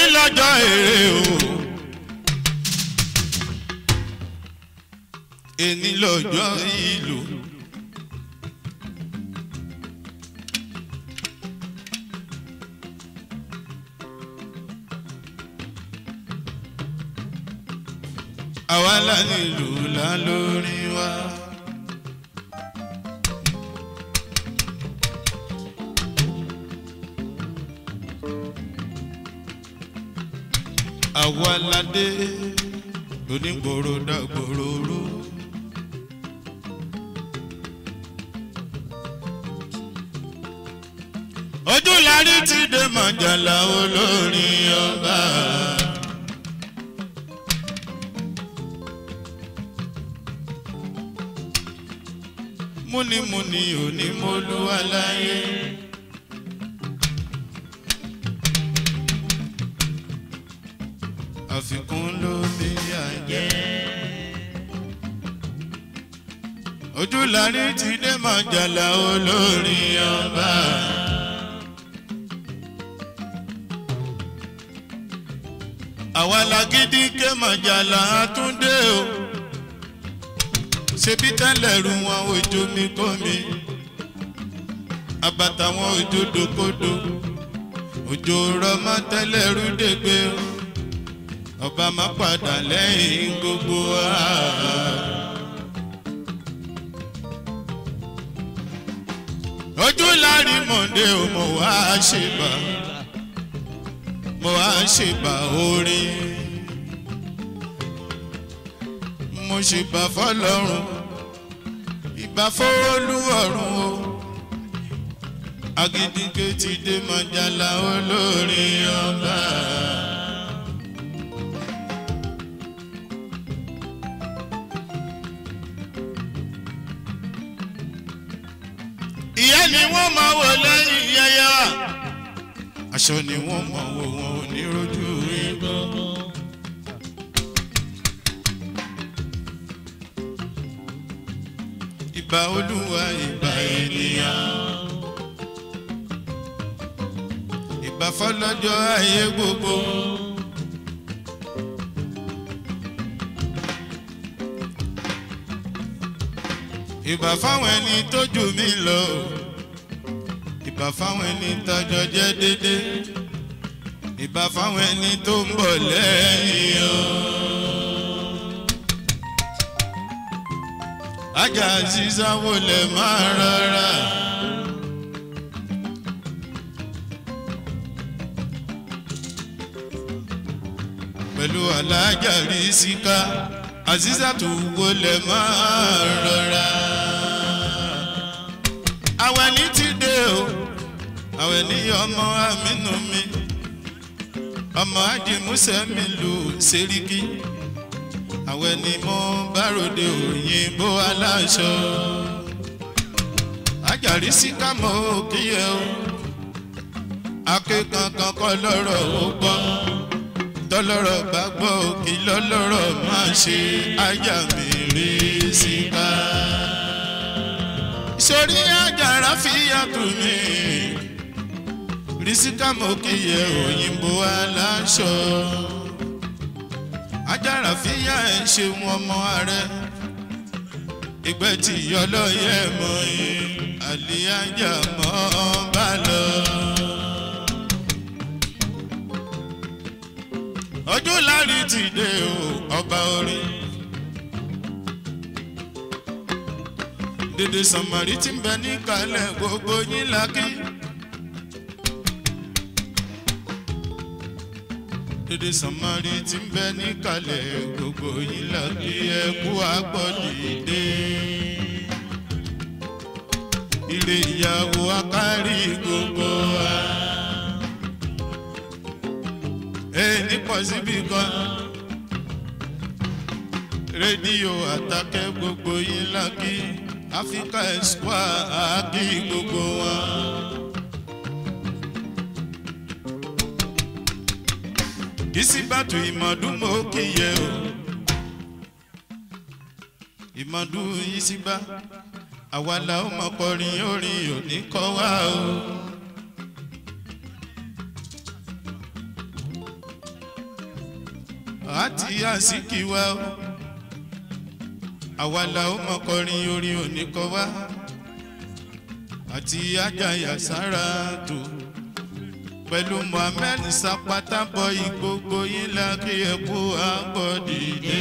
lọ́jọ́ èrè o. èní lọ́jọ́ ìlú. àwa la nílùú la lórí wa. àwa la dé onígboro dàgbòrò ró. ojú larí ti dé mọ̀jàlá olórin ọba. múnimúni onímọ̀lúwa láyé. àfikún ló bí àjẹ́. ojú larí ti dé mọ̀jàlá olórin ọba. àwa lagídí ké mọ̀jàlá àtúndé o ṣebí tẹ́lẹ̀ rú wọn ojú mi kó mi àbàtà wọn ojú dokodo òjò rọmọ tẹ́lẹ̀ rú dègbé o ọba má padà lẹ́yìn gbogbo wa. ojú lárí mọ̀ndé o mo wá ṣèbà mo wá ṣèbà orin mo ṣèbà fọlọ́run ìbà fọlúwọ̀run o agídígbé ti dé mọ̀jálá olórin ọba. ìyá ni wọ́n máa wò lẹ́yìn yẹyẹ wa aṣọ ni wọ́n máa wò wọn ò ní rojú igbó. ìbà olúwa ìbà ènìyàn ìbà fọlọ́jọ́ ayé gbogbo. ìbà fáwọn ẹni tó jù mí lọ ìbà fáwọn ẹni tọjọ jẹ dédé ìbà fáwọn ẹni tó ń bọ̀ lẹ́yìn o. ajá sísáwó lè máa rọra. pẹ̀lú alájà rí síká àzízàtò wọlé máa rọra. àwẹ̀ ní ti dé o àwẹ̀ ní ọmọ amínú mi ọmọ ajimusẹ mi lù sẹ́ríkì àwẹ̀ ní mo báròde òyìnbó aláṣọ. ajárí síká mọ́ òkìyẹ o akékankan kọ́ lọ́rọ̀ ó gbọ́ tọ́lọ́rọ̀ bá gbọ́ òkè lọ́lọ́rọ̀ máa ṣe ajá mi rí síká. sórí àjàrà fìyàtò mi rísíkà mo kíyẹ òyìnbó aláṣọ. àjàrà fìyà ẹ̀ ṣe wọn mọ ààrẹ ìgbẹ́ tí ọlọ́yẹ mọ yìí àlíyájà mọ́ bá lọ. ojú lárí ti dé o ọba orí. dèdè sànmọ́rí ti ń bẹ ní kalẹ̀ gbogbo yín lákì. dèdè sànmọ́rí ti ń bẹ ní kalẹ̀ gbogbo yín lákì ẹkú agbọ́dìde. ire ìyàwó akárí gbogbo wa ẹni pọ̀ síbi kan rédíò àtàkẹ́ gbogbo yín lákì áfíríkà ẹ̀sùpá àákì gbogbo wọn. ìsìbàtò ìmọ̀dún mọ́ kíyẹ o ìmọ̀dún ìsìbà àwa la ó mọ̀ kọrin orin òní kọ́ wá o. àti àsìkí wa o àwa la ó mọ kọrin orin òní kọ wá àti ajáyà sára tó pẹ̀lú mohammed sapata bọ ìgbogbo yín la kí ẹ kú àgbọ̀dìde.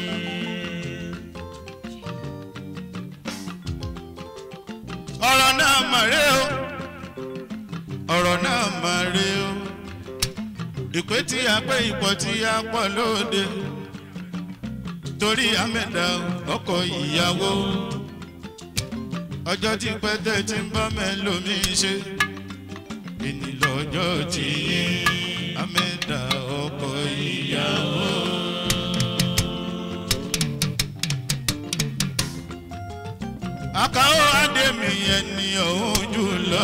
ọ̀rọ̀ náà mà rè o ọ̀rọ̀ náà mà rè o ìpè tí a pé ipò tí a pọ̀ lóde torí amẹ́dà ọkọ̀ ìyàwó ọjọ́ tí pẹ́tẹ́ ti ń bọ́ mẹ́lòmí ṣe ìní lọ́jọ́ tí amẹ́dà ọkọ̀ ìyàwó. àkàwọ́ àdèmí ẹni ọ̀hún jùlọ.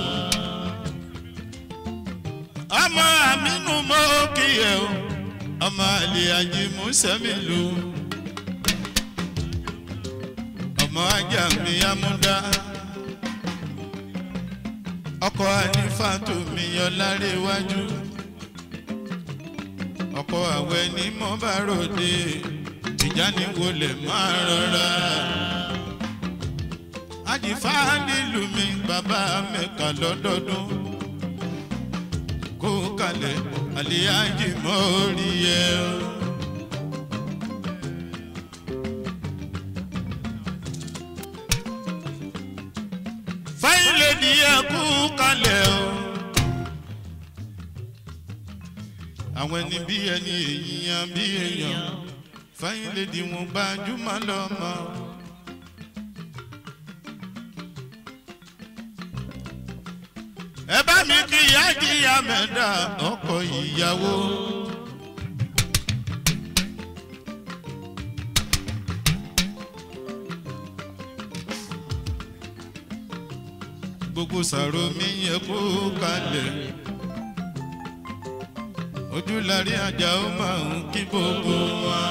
ọmọ àmínú mọ́ kí ẹ o ọmọ àlè àjìmú sẹ́mi lò. ọmọ ajá mi amúdá. ọkọ ànífàtò mi ọlárẹ̀ iwájú. ọkọ àwẹ̀ ní mọ́ bá ròde ìjà ní wọlé máa rọra àdìfá nílùú mi bàbá mẹ́ka lọ́dọọdún kó kalẹ̀ àlíyájì mọ́ orí ẹ. fáyín lè ní ẹkú kalẹ̀ o. àwọn ẹni bí ẹni èèyàn bí èèyàn fáyín lè di wọn gbajúmọ̀ lọ́mọ. ẹ bá mi kí ìyá jíya mẹ́ta ọkọ ìyàwó. gbogbo sàrò mi yẹ kó kalẹ̀ ojúlarí ajá ó máa ń kí gbogbo wa.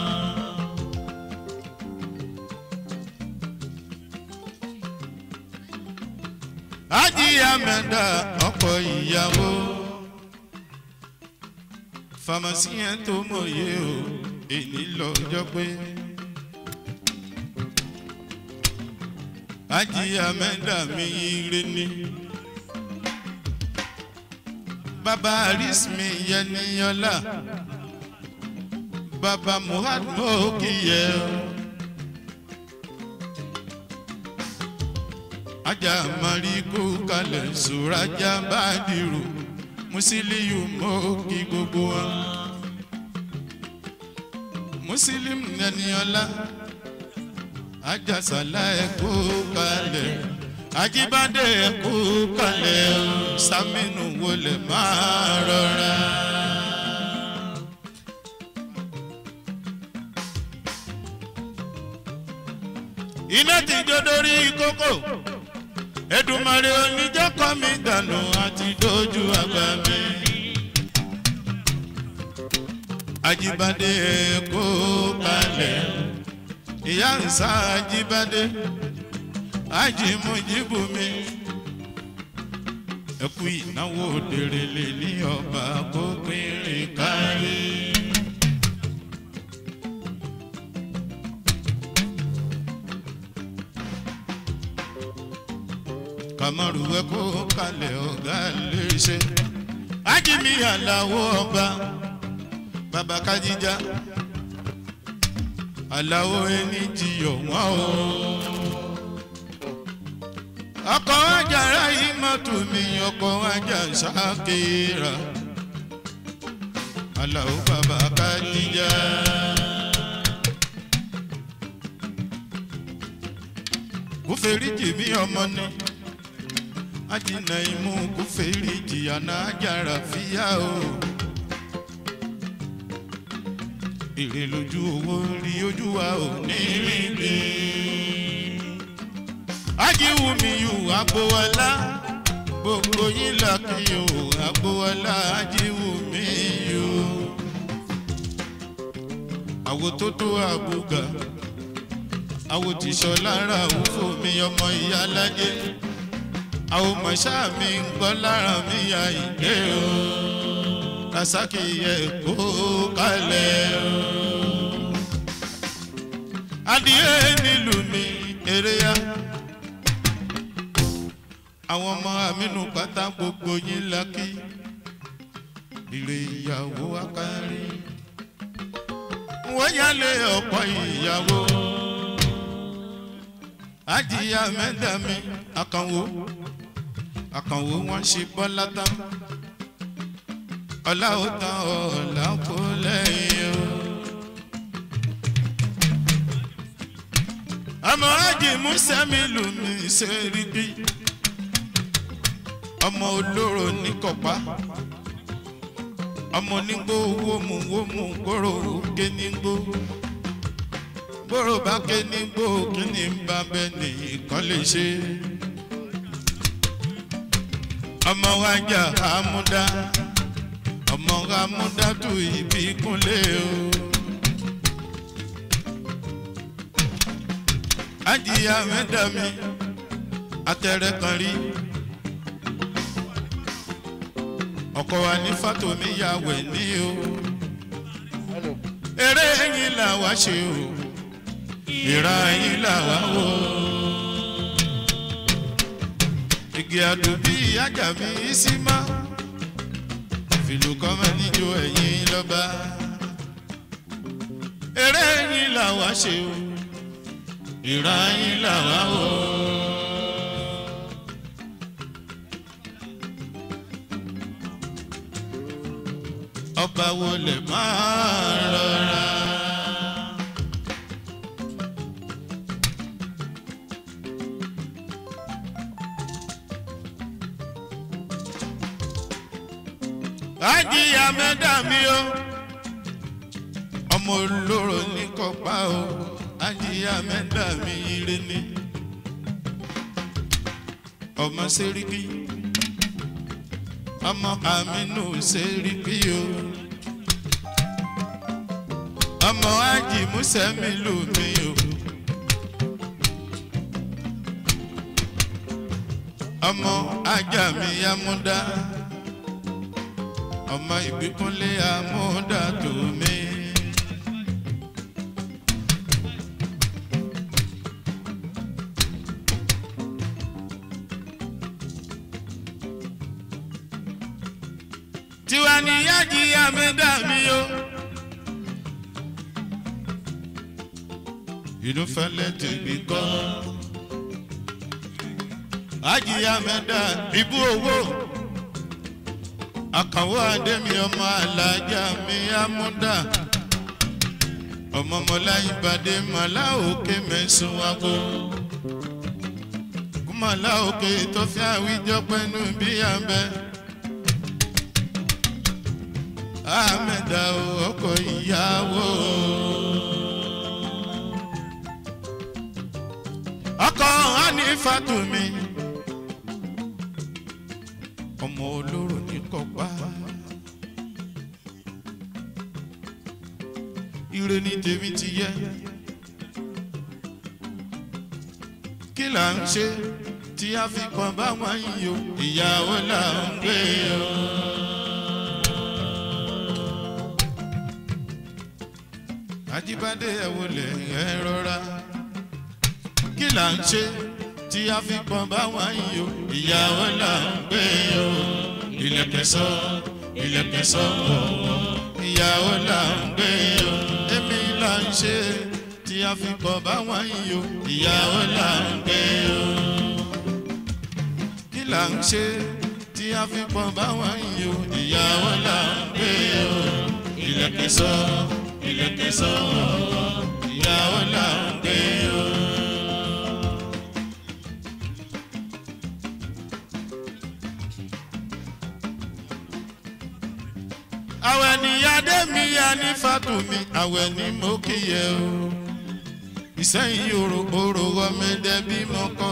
ajíya mẹ́ta ọkọ̀ ìyàwó famasi yẹn tó mọ̀ye o èyí lọ́jọ́ pé ajíya mẹ́ta mi ire ni baba arismi yẹniyọlá baba muhad mọ́kìyẹ o. ajá mariku kalẹ̀ sùrájà bàdìrù musiliyu mọ́kì gbogbo wa musilimu nẹniọlá ajásálà ẹ̀kú kalẹ̀ ajíbádé ẹ̀kú kalẹ̀ sàmínú wọlé máa rọra. iná ti jó dórí kókó edumare oníjọkọ mi dànù àti dojú àgbà mi. ajibade kó kalẹ̀ ìyá nsá ajibade ajimujibu mi. ẹkú ìnáwó dèrèlè ní ọba kó pínrín kárí. kamaru ẹkọ kalẹ̀ ọ̀gá léṣe ajimi aláwọ̀ ọba baba kájíjà aláwọ̀ ẹni jiyọ̀ wọ́n o. ọkọ̀ ajára yìí mọ́tò mi ọkọ̀ ajá ṣáàkìrà aláwọ̀ baba kájíjà. kúfèríjì mi ọmọ ni ajina imú kò fèrè jìyà náà jára fíyà o. èrè lójú owó rí ojú wa ò ní rí lé. ajíwù mi yù agbowọlá gbogbo yín làkì o agbowọlá ajíwù mi yù. àwo tó tó àbúgà àwo tìṣọ lára òfò mi ọmọ ìyá lájẹ àwọn mọ̀ṣá mi ń gbọ́ lára mi ya ìdè o rasaki yẹ kó kalẹ̀ o. adìyẹ nílùú mi eré ya àwọn ọmọ amínú pátá gbogbo yín lákì ire ìyàwó akárí wọ́n yálé ọ̀pọ̀ ìyàwó ajíyá mẹ́dàmí àkànwó àkànwó wọn ṣe bọ́lá tán ọ̀la ó tán ọ̀la kó lẹ́yìn o. àmọ́ ájì músẹ́mi lù mí ṣe rí bí ọmọ olóró ní kọ̀pá ọmọ onígbó wómù wómù gbòòrò ké nígbó gbòòrò bá ké nígbó kí ni ń bá bẹ́ẹ̀ ní ìkan lè ṣe. ọmọ wa jà àmúdá ọmọ àmúdá tù ibi kúnlẹ̀ o. ajiya mẹ́ta mi atẹ̀rẹ̀ kan rí. ọkọ wa ní fatomi ya wẹ̀ ní o. eré yín là wá ṣe o ìra yín là wá wò. igi àdùbí ajá mi sí má fìlù kọ́mọ níjó ẹ̀yìn lọ́ba. eré yín là wá ṣe o ìra yín là wá wò. ọba wo lè máa rọra. ajiya mẹ́ta mi o ọmọ olóró ní kọ́pá o ajiya mẹ́ta mi ire ni ọmọ sẹ́ríkì ọmọ aminu sẹ́ríkì o ọmọ ají musẹ́mi lù mí o ọmọ ajá mi amúdá ọmọ ìbíkúnlé amúdá tó mi. tiwa ni yájí amẹ́dá mi o. inú fẹ́lẹ́ tèmi kọ́. ájí amẹ́dá ibú owó. àkànwó adémi ọmọ alájà mi amúdá. ọmọ mọlá ìbàdí màlá òkè mẹ́sàn-án wákò. kúmọ̀lá òkè tó fi àwíjọ pẹ́nu bí abẹ́. Ahmeda ọkọ ìyàwó. Ọkọ Hanifatu mi. Ọmọ olóró ní kọ̀pá. Ire ni tèmi ti yẹ. Kí là ń ṣe tí a fi kàn bá wọn yìí o? Ìyàwó là ń gbé o. Ajíbádé ẹ wọlé ẹ rọra kí là ń ṣe tí a fi pọn báwọn yìí o ìyàwó là ń gbé o ilẹ̀kẹ̀sọ́ ilẹ̀kẹ̀sọ́ wọ̀wọ̀ ìyàwó là ń gbé o èmi là ń ṣe tí a fi pọn báwọn yìí o ìyàwó là ń gbé o kí là ń ṣe tí a fi pọn báwọn yìí o ìyàwó là ń gbé o ilẹ̀kẹ̀sọ́ ilẹ̀kẹ̀ sọ̀rọ̀ ìyàwó là ń gbé o. àwẹ̀ níyàdé mi yá ní fàtúmí àwẹ̀ ní mo kíyẹ o. ìsẹ́yìn òrò òrò ọmọdé bí mo kọ̀.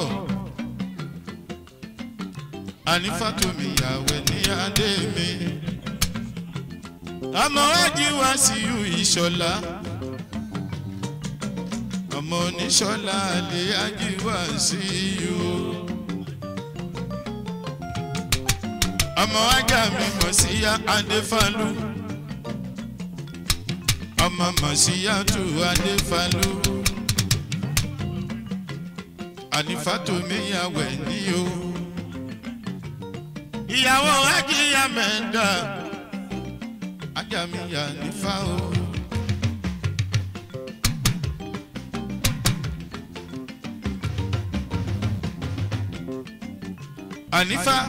àní fàtúmí àwẹ̀ níyàdé mi ọmọ ajíwá sí yú ìṣọlá ọmọ oníṣọlá lè ajíwá sí yú. ọmọ ajá mi mọ̀ sí ya adéfálú ọmọ mọ̀ sí ya tù adéfálú ànífàtòmíyàwó ẹ̀ ní o ìyàwó ajíyà mẹ́ta ajá mi yà nífà o. ànífà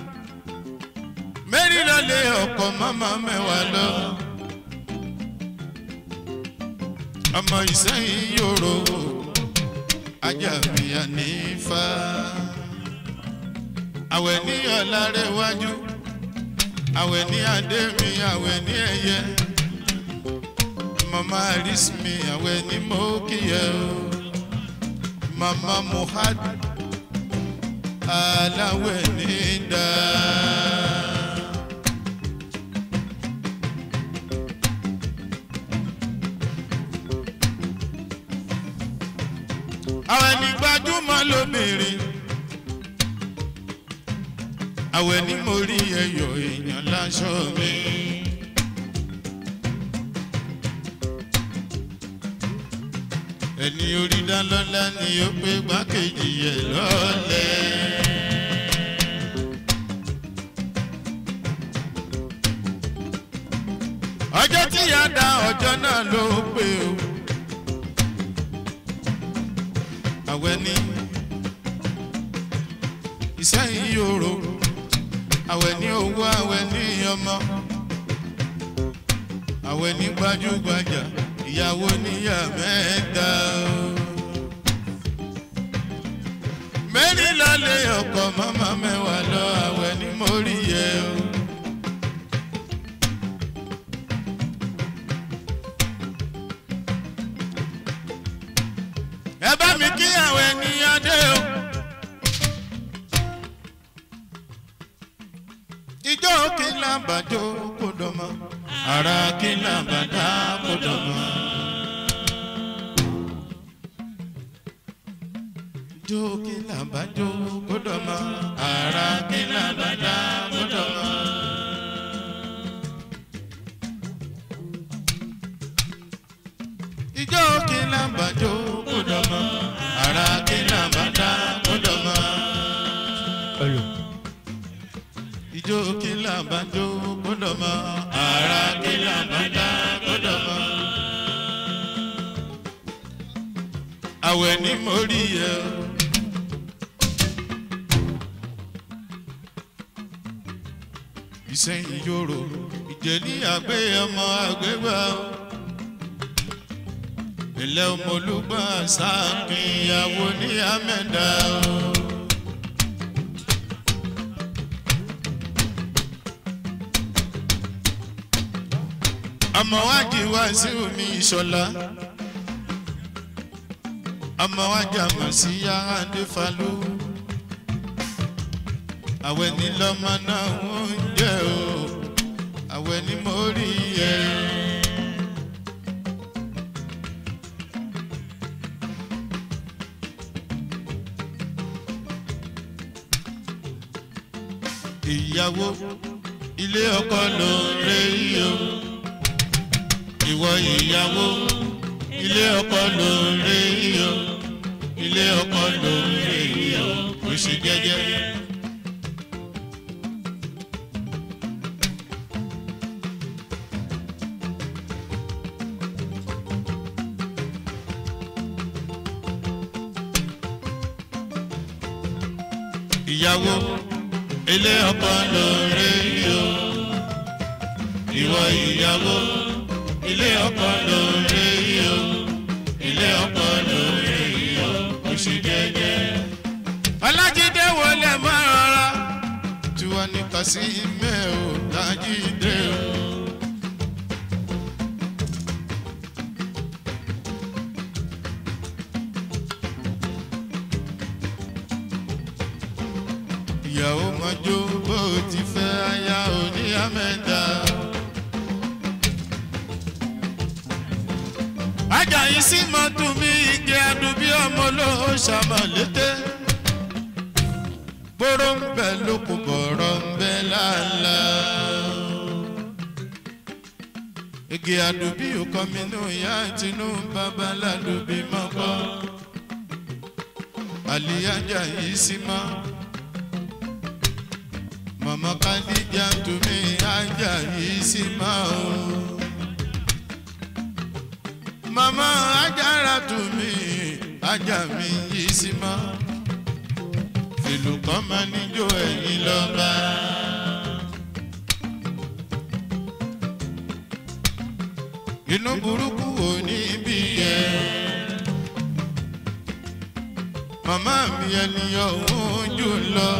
mẹ́rin lọ́lẹ̀ ọkọ̀ mọ́mọ́ mẹ́wàá lọ. ọmọ ìsẹ́yìn yòrò ajá mi ànífà. àwẹ̀ ní ọ̀làrẹ̀ wájú àwẹ̀ ní adé mi àwẹ̀ ní ẹ̀yẹ. mama arismi àwẹ̀ ní mọ́kìyẹ o. mama muhad aláwẹ̀ ní dáa. àwọn ẹni gbajúmọ̀ lóbìnrin àwọn ẹni mo rí ẹyọ èèyàn láṣọ mi. ẹni orí dálọ́lá ni ó pé gbákejì ẹ̀ lọ́lẹ̀. ọjọ́ tí yá da ọjọ́ náà ló pé o. àwẹ̀ ní ìsẹ́yìn yòrò àwẹ̀ ní owó àwẹ̀ ní ọmọ àwẹ̀ ní gbajúgbajà ìyàwó níyà mẹ́ta o. mẹ́rin lọ́lẹ̀ ọkọ̀ mọ́mọ́ mẹ́wàá lọ àwẹ̀ ní mórí yẹ o. ẹ bá mi kí àwọn ènìyàn dé o. ijó kí n lábàjó kó dọmọ ara kí n lábàdá kó dọmọ. ijó kí n lábàjó kó dọmọ ara kí n lábàdá kó dọmọ. ijó kí n lábàjó kó dọmọ ara kí n lábàdá kó dọmọ ijó kí làbájó kódọ̀ mọ́ ara kí làbájá kódọ̀ mọ́. àwẹ̀ ní mo rí yẹ o. ìsẹ́yìn yòrò ìjẹ́lí àgbẹ̀ ọmọ àgbẹ̀gbà o. ilé ọmọlúgbà sáàkì ìyàwó ní àmẹ́dá o. ọmọ wájú wá sí omi ìṣọlá ọmọ wájú àmọ̀ sí yàrá adéfalú àwẹ̀ ní lọ́mọ náà ń jẹ́ o àwẹ̀ ní mo rí ẹ. ìyàwó ilé ọkọ ló ń rẹ yìí o ìwọ ìyàwó ilé ọkọ ló ń rè yíyọ ilé ọkọ ló ń rè yíyọ kò sí jẹjẹ. ìyàwó ilé ọkọ ló ń rè yíyọ ìwọ ìyàwó ilé ọkọ ló ń rè yíyọ ilé ọkọ ló ń rè yíyọ oṣù jẹjẹ. ọlájídé wọlé máa rọra tí wọn ní kàsí mẹ́ ò lájídé o. ìyàwó mọ́jọ́ bó ti fẹ́ aya òní àmẹ́ta. ajayi sí mọ́tò mi igi adùn bí ọmọ olóhó ṣàmọ̀lété. gbóró ń bẹ lóko bọ̀rọ̀ ń bẹ lálá. igi àdùbí òkọ mi nù ìyá tinú bàbá ládùbí mọ́kọ́. àlìyájà yìí sí mọ́. mọ̀mọ́ kádíjà tùmí ájà yìí sí mọ́ o. mọ̀mọ́ ajára tùmí ájà mi yìí sí mọ́ ìlú kan máa níjó ẹ̀yìn lọ́ba. inú burúkú ò ní bí yẹ. màmá mi ènìyàn òun jù lọ.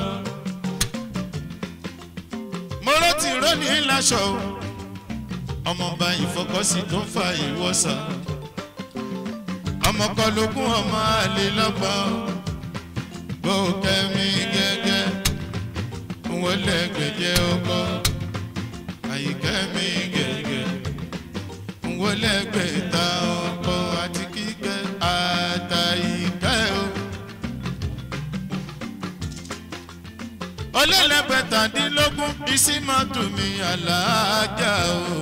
mo rántí rónì láṣọ ọmọọba ìfọkọsí tó ń fa ìwọ́sà. ọmọkọlógún ọmọ àlè lọ́gbọ̀n bó kẹ́mi gẹ́gẹ́ wọ́n lẹ́gbẹ̀jẹ́ ọkọ àyíkẹ́mi gẹ́gẹ́ wọ́n lẹ́gbẹ̀ta ọkọ àti kíkẹ́ àtàyíkẹ́ o. ọlẹ́lẹ́gbẹ̀tàdínlógún bísí mọ́tò mi àlàájá o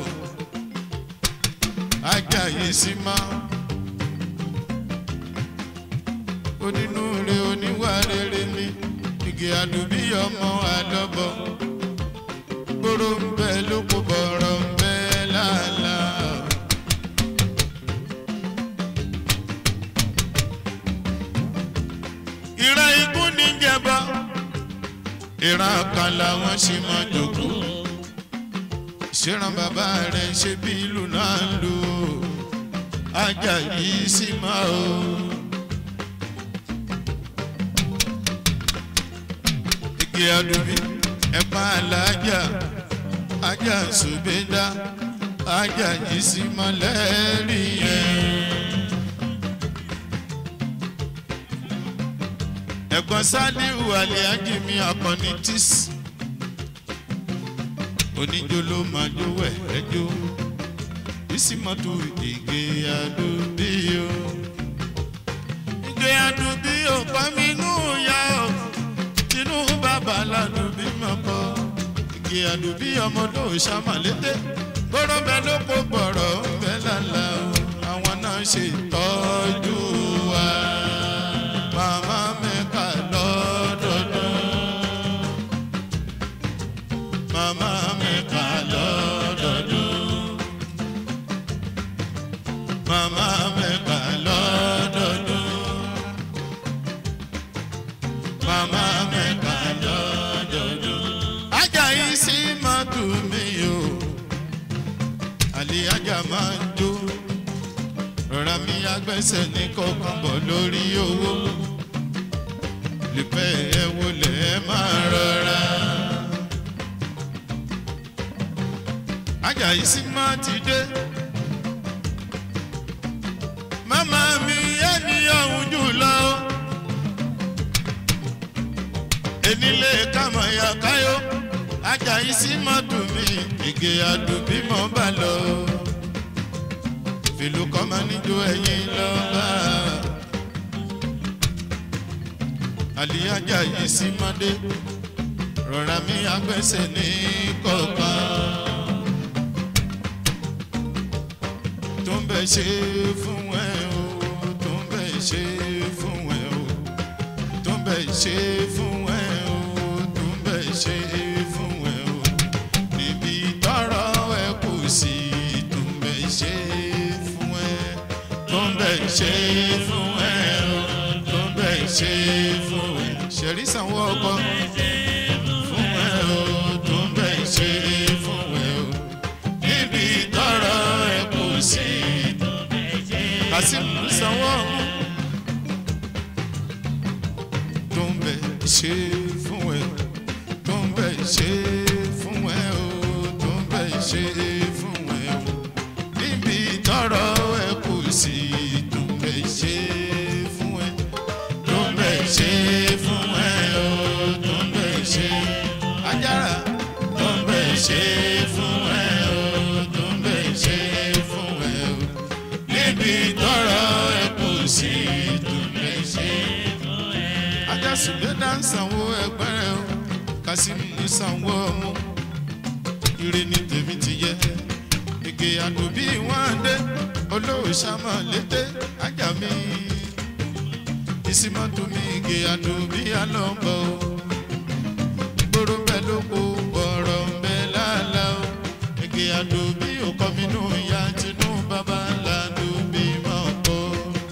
ajá yìí sí máa onínúure oníwà rere ni igi àdùbí ọmọ àdọ́bọ gbòòrò ń bẹ lóko bọ̀rọ̀ ń bẹ lálá. ìran ikú ní jẹba ìran kan làwọn ṣì máa jòkó ṣèràn bàbá rẹ ṣe bí ìlú náà ń lò ajá yìí sì máa o. igi adubi ẹ̀pá alájà ajá ṣùgbẹ́dá ajá yìí sí mọ́lẹ́rì yẹn. ẹ̀gbọ́n sálíù àlẹ́ájì mi akọni tíṣ oníjó ló máa jó wẹ̀ ẹjọ́ bísí mọ́tò ìgè adubi o ìgè adubi ò pa mí nù yá o tinú bàbá ládùbí mọ́kọ igi àdùbí ọmọdé òṣàmàlété gbọ́dọ̀ bẹ ló kó gbọ̀rọ̀ bẹ lálá o àwọn náà ṣe ìtọ́jú wa màmá mẹ́ka lọ́dọọdún màmá mẹ́ka lọ́dọọdún màmá mẹ́ka lọ́dọọdún màmá mẹ́ka lọ́dọọdún. ajá yìí sí mọ́tò mi o àlè ajá máa ń jó rọra mi agbẹ́sẹ̀ ní kọ̀ọ̀kan bọ̀ lórí owó lùpẹ́ ẹ wọlé ẹ máa rọra. ajá yìí sí máa ti dé màmá mi ẹni ọ̀hún jù lọ enílé kámọ̀ ya káyó ajayi sí mọ́tò mi ìgè àdùbí mọ́ bá lọ fìlú kọ́mọ níjó ẹ̀yìn lọ́ba àlìyájà yìí sí mọ́dé rọra mi agbẹ́sẹ̀ ní kọ̀ọ̀kan tó ń bẹ̀ ṣe fún ẹ o tó ń bẹ̀ ṣe fún ẹ o tó ń bẹ̀ ṣe fún ẹ o tó ń bẹ̀ ṣe fún ẹ o níbi tọrọ ẹ kù sí tó ń bẹ̀ ṣe fún ẹ tó ń bẹ̀ ṣe fún ẹ o tó ń bẹ̀ ṣe fún ẹ ṣẹ̀rí sanwó ọkọ fún ẹ o tó ń bẹ̀ ṣe fún ẹ o níbi tọrọ ẹ kù sí kásìmù sanwó ọmú. tó ń bẹ ṣe fún ẹ tó ń bẹ ṣe fún ẹ o tó ń bẹ ṣe fún ẹ o níbi tọrọ ẹ kù sí tó ń bẹ ṣe fún ẹ tó ń bẹ ṣe fún ẹ o tó ń bẹ ṣe ajára tó ń bẹ ṣe fún ẹ o tó ń bẹ ṣe fún ẹ o níbi tọrọ ẹ kù sí tó ń bẹ ṣe fún ẹ ajásùgbé dáńsánwó ẹgbẹ́rẹ́ o kásímù ní sanwó ọmú ire ni tèmi ti yẹ ege àdùbí wọn dé olóòṣàmọ lété ajá mi ìsímọ́tò mi ege àdùbí alọ́bọ̀ gbòòrò bẹ́ẹ̀ ló kó bọ̀rọ̀ bẹ́ẹ̀ lálá o ege àdùbí òkọ́ mi nù ya tinú bàbá làdùbí mọ̀ pọ̀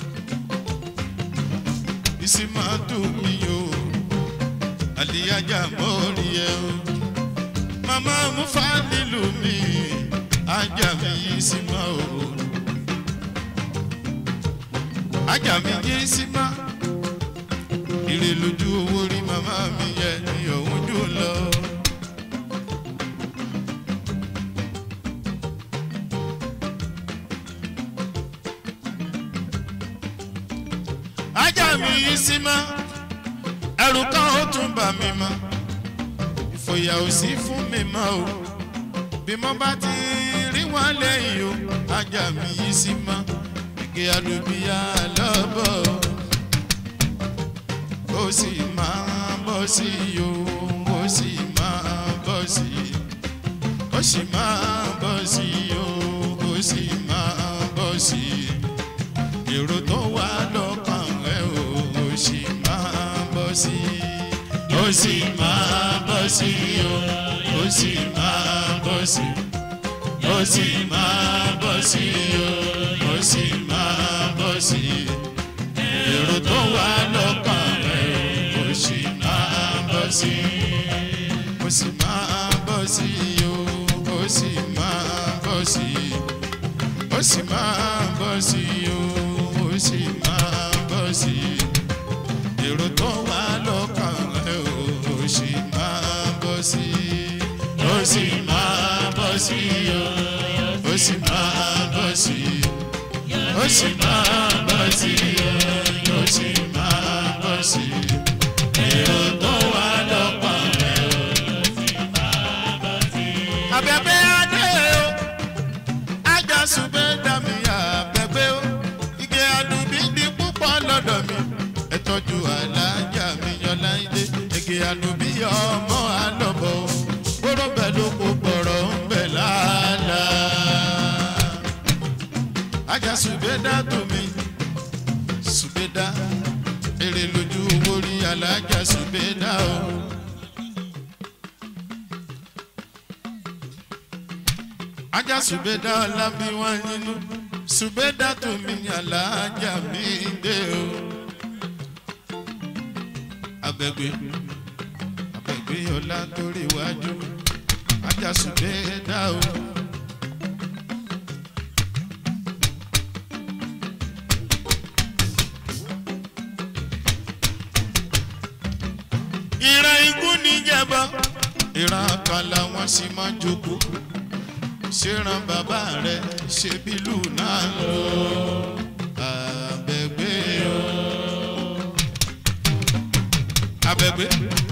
ìsímọ́tò mi yóò àlìyájà mọ́rí ẹ o màmá mufa nílùú mi ajá mi yìí sí ma o ajá mi yìí sí ma ire lójú owó rí màmá mi yẹ ní òun dùn lọ. ajá mi yìí sí ma ẹrù kan ó tún bà mí mọ́ ìfòyà ò sí fún mi mọ́ o bí mo bá ti rí wọn lẹ́yìn o ajá mi yìí sí mọ́ igi àdùbíyà lọ́bọ̀ ó sì máa bọ́ sí i o ó sì máa bọ́ sí i ó sì máa bọ́ sí i o ó sì máa bọ́ sí i èrò tó wà lọ́kàn rẹ̀ o ó sì máa bọ́ sí i ó sì máa bọ́ sí i o ó sì máa bọ́ sí i ó sì máa bọ́ sí i o ó sì máa bọ́ sí i èrò tó wà lọ́kàn rẹ̀ o ó sì máa bọ́ sí i ó sì máa bọ́ sí i o ó sì máa bọ́ sí i ó sì máa bọ́ sí i o ó sì máa bọ́ sí i èrò tó wà lọ́kàn rẹ̀ o ó sì máa bọ́ sí i ó sì máa bọ́ sí i o ó sì máa bọ́ sí i ó sì máa bọ́ sí i o ó sì máa bọ́ sí i èrò tó wà lọ́kàn rẹ̀ o ó sì máa bọ́ sí i. abẹ́bẹ́ adé o ajá ṣùgbọ́n dàmí abẹ́gbẹ́ o igi àdùbí di púpọ̀ lọ́dọ̀ mi ẹ tọ́jú alájà mi yọláńdé igi àdùbí ọmọ àlọ́bọ̀ o gbọ́dọ̀ bẹ́ẹ̀ ló kó gbọ̀rọ̀ ń bẹ̀ lálá. ajá ṣùgbẹ́dá tó mi ṣùgbẹ́dá èrè lójú owó rí alájà ṣùgbẹ́dá o. ajá ṣùgbẹ́dá ọlábí wọn nínú ṣùgbẹ́dá tó mi ní alájà mi dé o. abẹ́gbẹ́ abẹ́gbẹ́ ọlá torí iwájú ajá ṣùgbẹ́dá o. ìran ikú níjẹ̀bọ ìran kan làwọn sì máa jókòó ṣèràn bàbá rẹ ṣe bílù náà lò abẹgbẹ o abẹgbẹ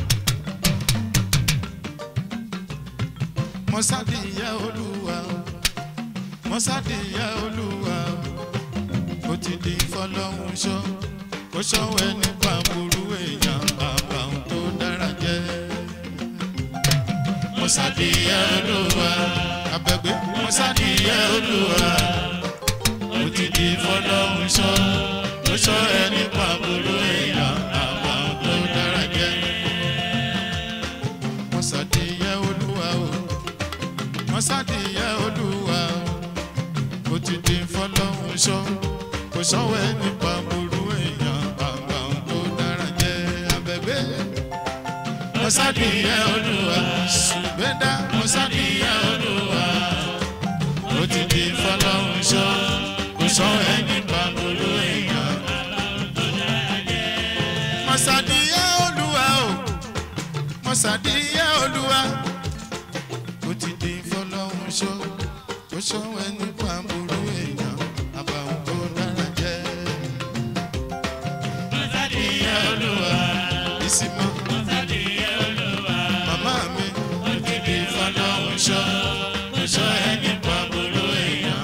mọ́sádìyà olúwa o mọ́sádìyà olúwa o ó ti di fọlọ́hún ṣọ́ kó ṣọ́wọ́ ẹni pàmòrú èèyàn àbàwọn tó dára jẹ́ mọ́sádìyà olúwa abẹ́gbé mọ́sádìyẹ olúwa ó ti di fọlọ́hún sọ ló sọ ẹni pàbóró èèyàn àwọn tó dára jẹ́ mọ́sádìyẹ olúwa o mọ́sádìyẹ olúwa ó ti di fọlọ́hún sọ kò sọ́wọ́ ẹni pàbóró èèyàn àwọn tó dára jẹ́ abẹ́gbé mọ́sádìyẹ olúwa ṣùgbẹ́dá mọ́sádìyẹ olúwa ó ti di fọlọ́hún ṣọ́ kò sọ ẹni pàmòló èèyàn. mọ́sádìyẹ olúwa o mọ́sádìyẹ olúwa ó ti di fọlọ́hún ṣọ́ kò sọ ẹni pàmòló èèyàn àbàwọn tó dára jẹ́. mọ́sádìyẹ olúwa ìsìnmọ́ màmá mi ó ti di fọlọ́hún ṣọ́ kò sọ ẹni pàmòló èèyàn.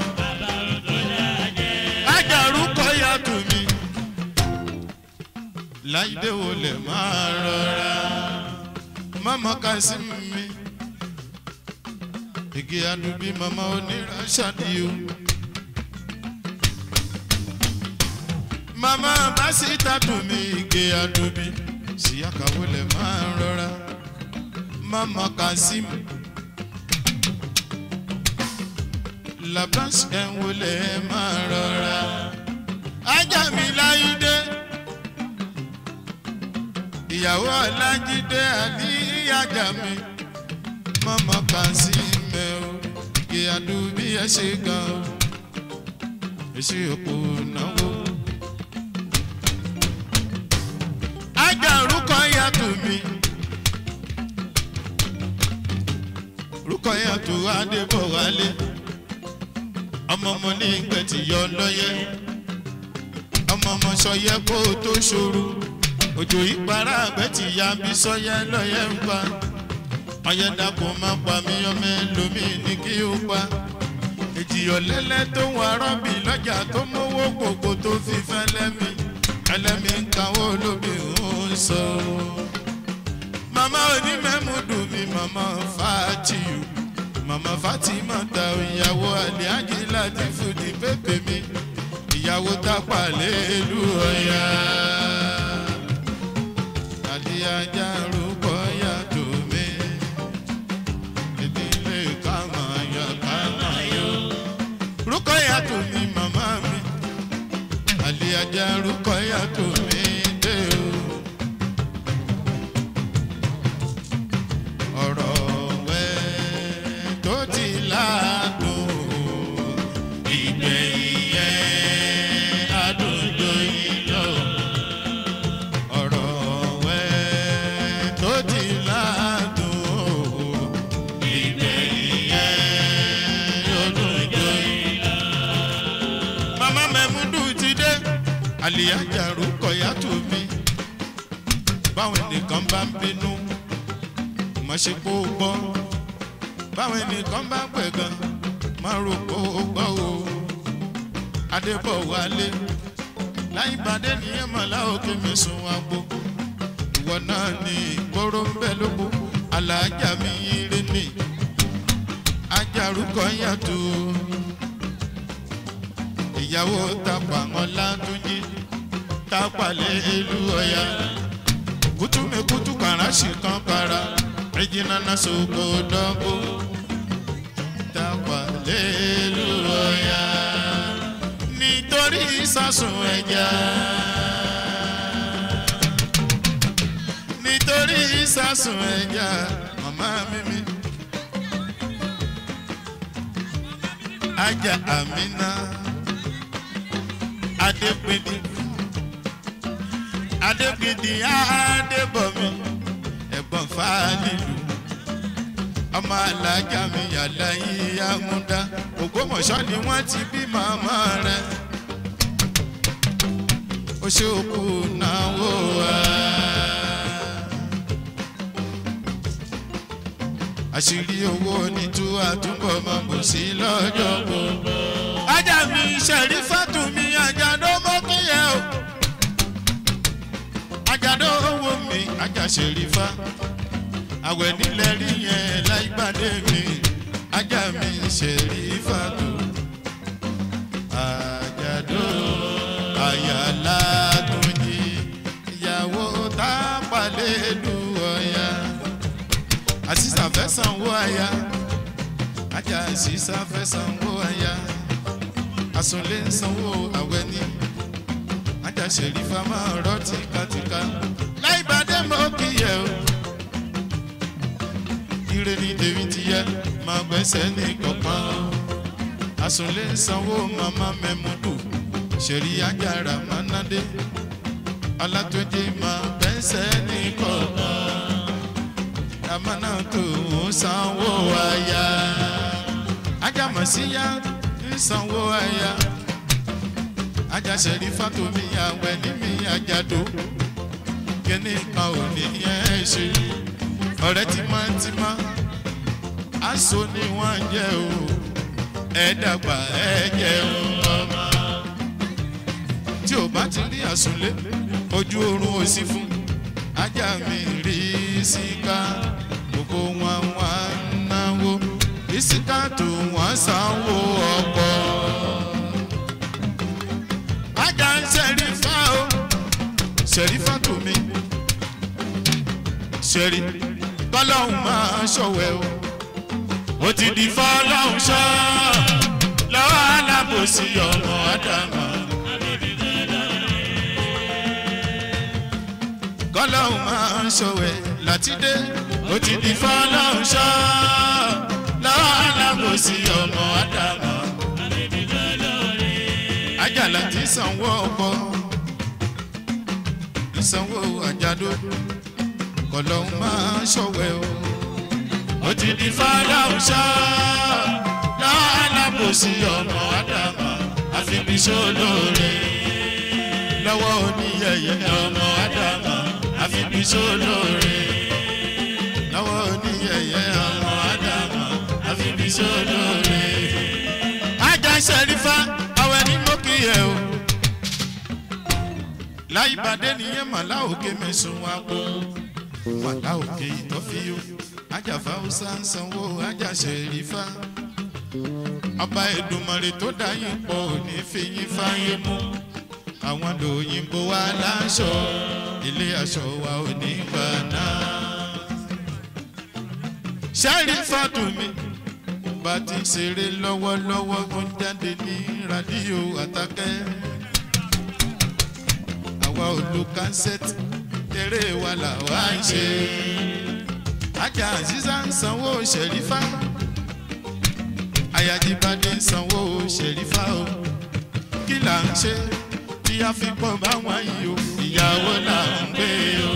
Ajaru kọ́yà tù mí. Láìdé wo lè máa rọra? mama kasim mi igi adubi mama oníránṣàdì o mama basita dùn mí igi adubi síyàkàwé lè máa ń rọra mama kasim labas ẹ̀wọ̀lẹ̀ máa rọra ajá mi láyé ìyàwó ọlájídé àníyàjà mi mọ́mọ́ kan sí mẹ́ o kí adúbí ẹ ṣe gan o èsì òkú náwó. ajá orúkọ yàtọ̀ mi orúkọ yàtọ̀ adébọ̀wálé ọmọ ọmọ ní ìgbẹ́tì yọ lọ́yẹ́ ọmọ ọmọ sọ yẹ kó o tó ṣòro òjò ìpara àgbẹ̀ ti ya bí sọ́yẹ́ lọ́yẹ́ ń pa ọyẹ́ dàpọ̀ máa pa mí ọmọ ẹlòmíì ní kí ó pa èjìyàn lẹ́lẹ́ tó ń arọ́bì lọ́jà tó mówó gbogbo tó fi fẹ́ lẹ́mí ẹlẹ́mí ń kawó lóbi ń sọ. màmá onímẹ̀múdù mi màmá fàtìyù màmá fatima ta ìyàwó àlẹ́ àjìlá ti fòdì pépè mi ìyàwó tápà lẹ́lú ọ̀yà ajá rúbọ yàtọ̀ mi. Ìdílé kàmá yọ kàmá yọ. Rúkọ yàtọ̀ mi màmá mi. Àlè ajá rúkọ yàtọ̀ mi dé o. Ọ̀rọ̀ wẹ́ tó ti láàdùn. Ìgbẹ̀yìn yẹn adùn yìí lọ. Ọ̀rọ̀ wẹ́ tó ti ládùn ìgbẹ̀yìn yẹn yóò dùn yìí lọ. Màmá Mẹ́múdù ti dé, àlìyájàrú kọ̀yà tó mi. Báwọn ẹnìkan bá ń bínú, má ṣe kó o gbọ́. Báwọn ẹnìkan bá pẹ̀ gan, má rò kó o gbọ́ o. Adébọ̀wálé láì bàdé ní ẹ̀mọ̀lá òkè mi sùn wá gbó. Ìwọ náà ní ìgboro ń bẹ lóko, alájà mi rí ni. Ajárúkọ yàtọ̀. Ìyàwó tapà wọn látúnjí, tapà lé ìlú ọ̀yà. Kútùmí kútù kàrá sì kan para, ẹ̀jìnà náà sọ̀kò dọ́gbó. Tapà lé ìlú ọ̀yà nítorí sísun ẹja. nítorí sísun ẹja màmá mímí. ajá àmínà adépèdè adépèdè adébọ̀mí ẹ̀gbọ́n fáálílù ọmọ alájà mi yàrá yìí amúdá ògbómọ̀ṣọ́ ni wọ́n ti bí màmá rẹ̀ ó ṣe òkú náwó wa. àṣírí owó ní tú àtúbọ̀ máa bò sí lọ́jọ́ gbogbo. ajá mi ṣẹ̀rí fàtúmí àjàdó mọ́kìyẹ o. àjàdó owó mi ajá ṣẹ̀rí fá. àwẹ̀ nílẹ̀ rí yẹn láìpàdé mi ajá mi ṣẹ̀rí fàtú. àjàdó àyàlá tó jí ìyàwó tá a palẹ̀ lù ọ̀yà àṣìṣà fẹ́ sanwó aya ajá àṣìṣà fẹ́ sanwó aya àsùnlé ń sanwó àwẹ̀ ni ajá ṣèlífà máa rọ́ tìkatìka láì bàdé mọ́ kíyẹ o ire ni tèmi ti yẹ máa gbẹ́sẹ̀ ní kọ̀ọ̀kan o àsùnlé ń sanwó màmá mẹ́múdù ṣèrí ajára mánádé alátúndé máa gbẹ́sẹ̀ ní kọ̀ọ̀kan amánà tó ń sanwó aya ajámọ̀síyá ń sanwó aya ajáṣẹ́rí fátomi àwẹ̀ níbi àjàdó kíní kan ò ní yẹn ṣe ọ̀rẹ́ tímọ́tímọ́ aṣọ ni wọ́n jẹ́ o ẹ dàgbà ẹ jẹun ọmọ tí ò bá ti rí àsùnlé ojú oorun ò sí fún ajá mi rí síká. wọ́n sanwó ọkọ̀. ajá ń ṣẹ̀rífà o ṣẹ̀rífà tó mi ṣẹ̀rí bọ́lọ́hún máa ṣọ̀wẹ́ o ó ti di fọ́lọ́hún ṣọ́ lọ́wọ́ alábòsí ọmọ ádámà. kọ́lọ́hún máa ṣọ̀wẹ́ látidé ó ti di fọ́lọ́hún ṣọ́ lọ́wọ́ alábòsí ọmọ ádámà. ajala ti sanwó ọkọ ìsanwó àjàdó kọ́lọ́hún máa ṣọ̀wẹ́ o ó ti di fọ́lọ́hún ṣọ́ lọ́wọ́ alábòsí ọmọ ádámà àfibíṣó lóore lọ́wọ́ oníyẹyẹ ọmọ ádámà àfibíṣó lóore lọ́wọ́ oníyẹyẹ ọmọ ádámà àfibíṣó lóore. ajá sẹ́rífà àwọn ẹni mọ́ kí ẹ o láyé bàdé nìyẹn màlá òkè mẹ́sùn wa kó màlá òkè ìtọ́fíyó ajáfa ọ̀sà ń sanwó ajá sẹ́rífà ọba Èdùmàrè tó dá yín pọ̀ ò ní fi yín fáyé mú àwọn lòyìnbó wa láṣọ ilé aṣọ wa ò ní gbà náà. sẹ́rí fàtúmí bá ti ṣeré lọ́wọ́lọ́wọ́ ó ń jáde ní rádíò àtàkẹ́. àwa ò lo kánsẹ́tì eré wa làwa ń ṣe. ajá àzízá ń sanwó ṣẹ̀rífà ayájíbádé ń sanwó ṣẹ̀rífà o kí là ń ṣe tí a fi pọ̀ báwọn yìí o ìyàwó là ń gbé o.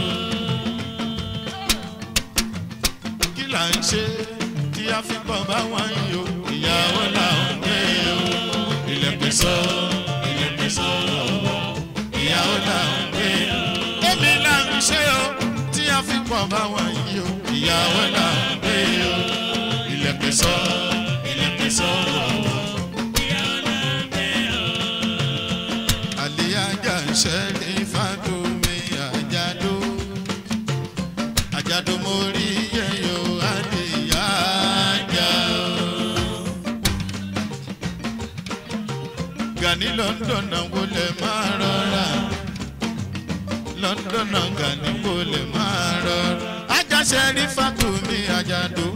kí là ń ṣe tí a fi pọ̀ báwọn yìí o ìyàwó là ń gbé o. ilẹ̀kùn sọ ilẹ̀kùn sọ ìyàwó là ń gbé o. èmi là ń ṣe o tí a fi pọ̀ báwọn yìí o ìyàwó là ń gbé o. ilẹ̀kùn sọ ilẹ̀kùn sọ. àlíyájà ń ṣẹ́ni fàdúmí àjàdó àjàdó mo rí yẹyọ àlíyájà o. Gani London náà wọlé máa rọra London náà Gani wọlé máa rọra àjàṣe rí fàdúmí àjàdó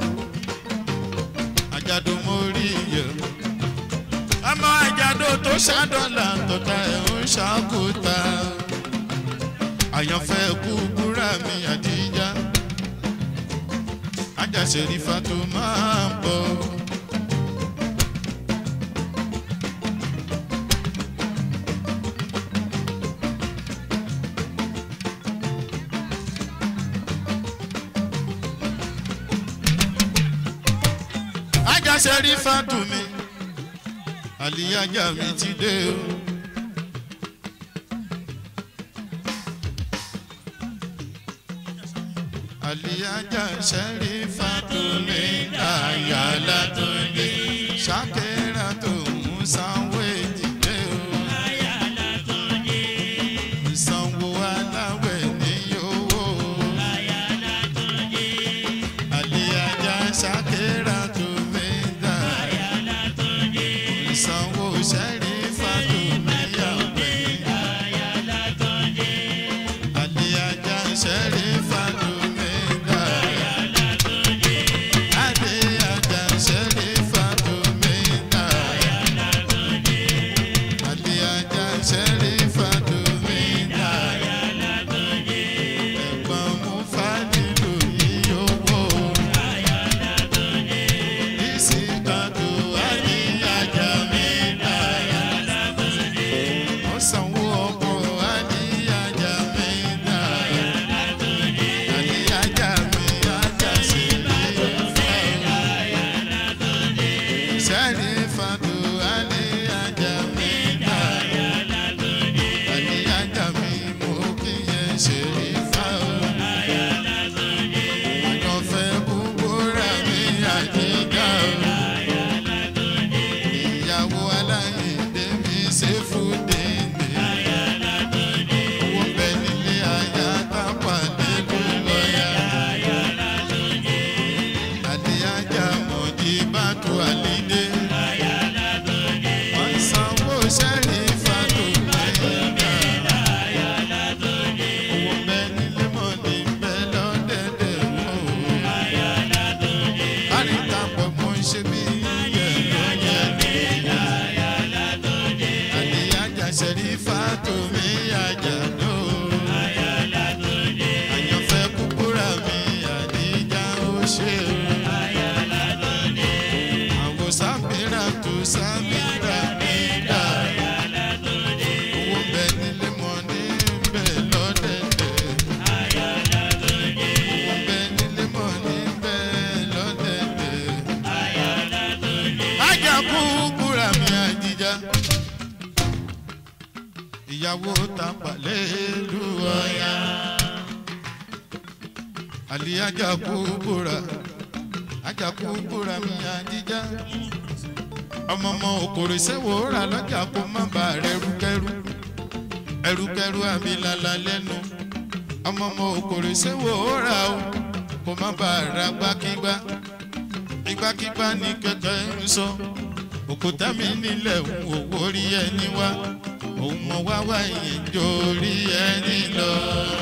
àjàdó mo rí yẹyọ ọmọ àjàdo tó ṣàdọ́là tọ́ta ẹ̀ ń ṣàkóta àyànfẹ́ kú búra mi àdíjà ajáṣẹ́rífà tó máa ń bọ̀. ajáṣẹ́rífà tó mi àlìyájà mi ti dé o. àlìyájà sẹ́rí fàtúmí àyàlá tó dé ṣàkẹ́rà tó ń sanwó ètìdé o. sanwó aláwẹ̀ ní owó. àlìyájà ṣàkẹ́rà tó mí dà sanwó sẹ́rí fàtúmíyàwé. Àlìyájà sẹ́rí fàtúmídà. Àlìyájà sẹ́rí fàtúmídà. Àlìyájà sẹ́rí fàtúmídà. Ẹ̀gbọ́n mú fàdílù yíyówó. Ìsìkàtò àlìyájà mi dà. Ó sanwó ọkọ̀ àlìyájà mi dà. ìyàwó tapalẹ̀ ìlú ọ̀yà àlìyájà kú búra ajakú búra mi àjíjá ọmọ ọmọ òkòrè sẹ́wọ̀ rà lọ́jà kó má bà rẹ̀ rúkẹ́rú ẹrúkẹ́rú àbílàlà lẹ́nu ọmọ ọmọ òkòrè sẹ́wọ̀ rà o kó má bà ra gbákígbá ìgbàkígbá ní kẹ̀kẹ́ ń sọ òkúta mi nílẹ̀ òwò rí ẹni wá òun mọ wá wá ìyẹn jó rí ẹni lọ.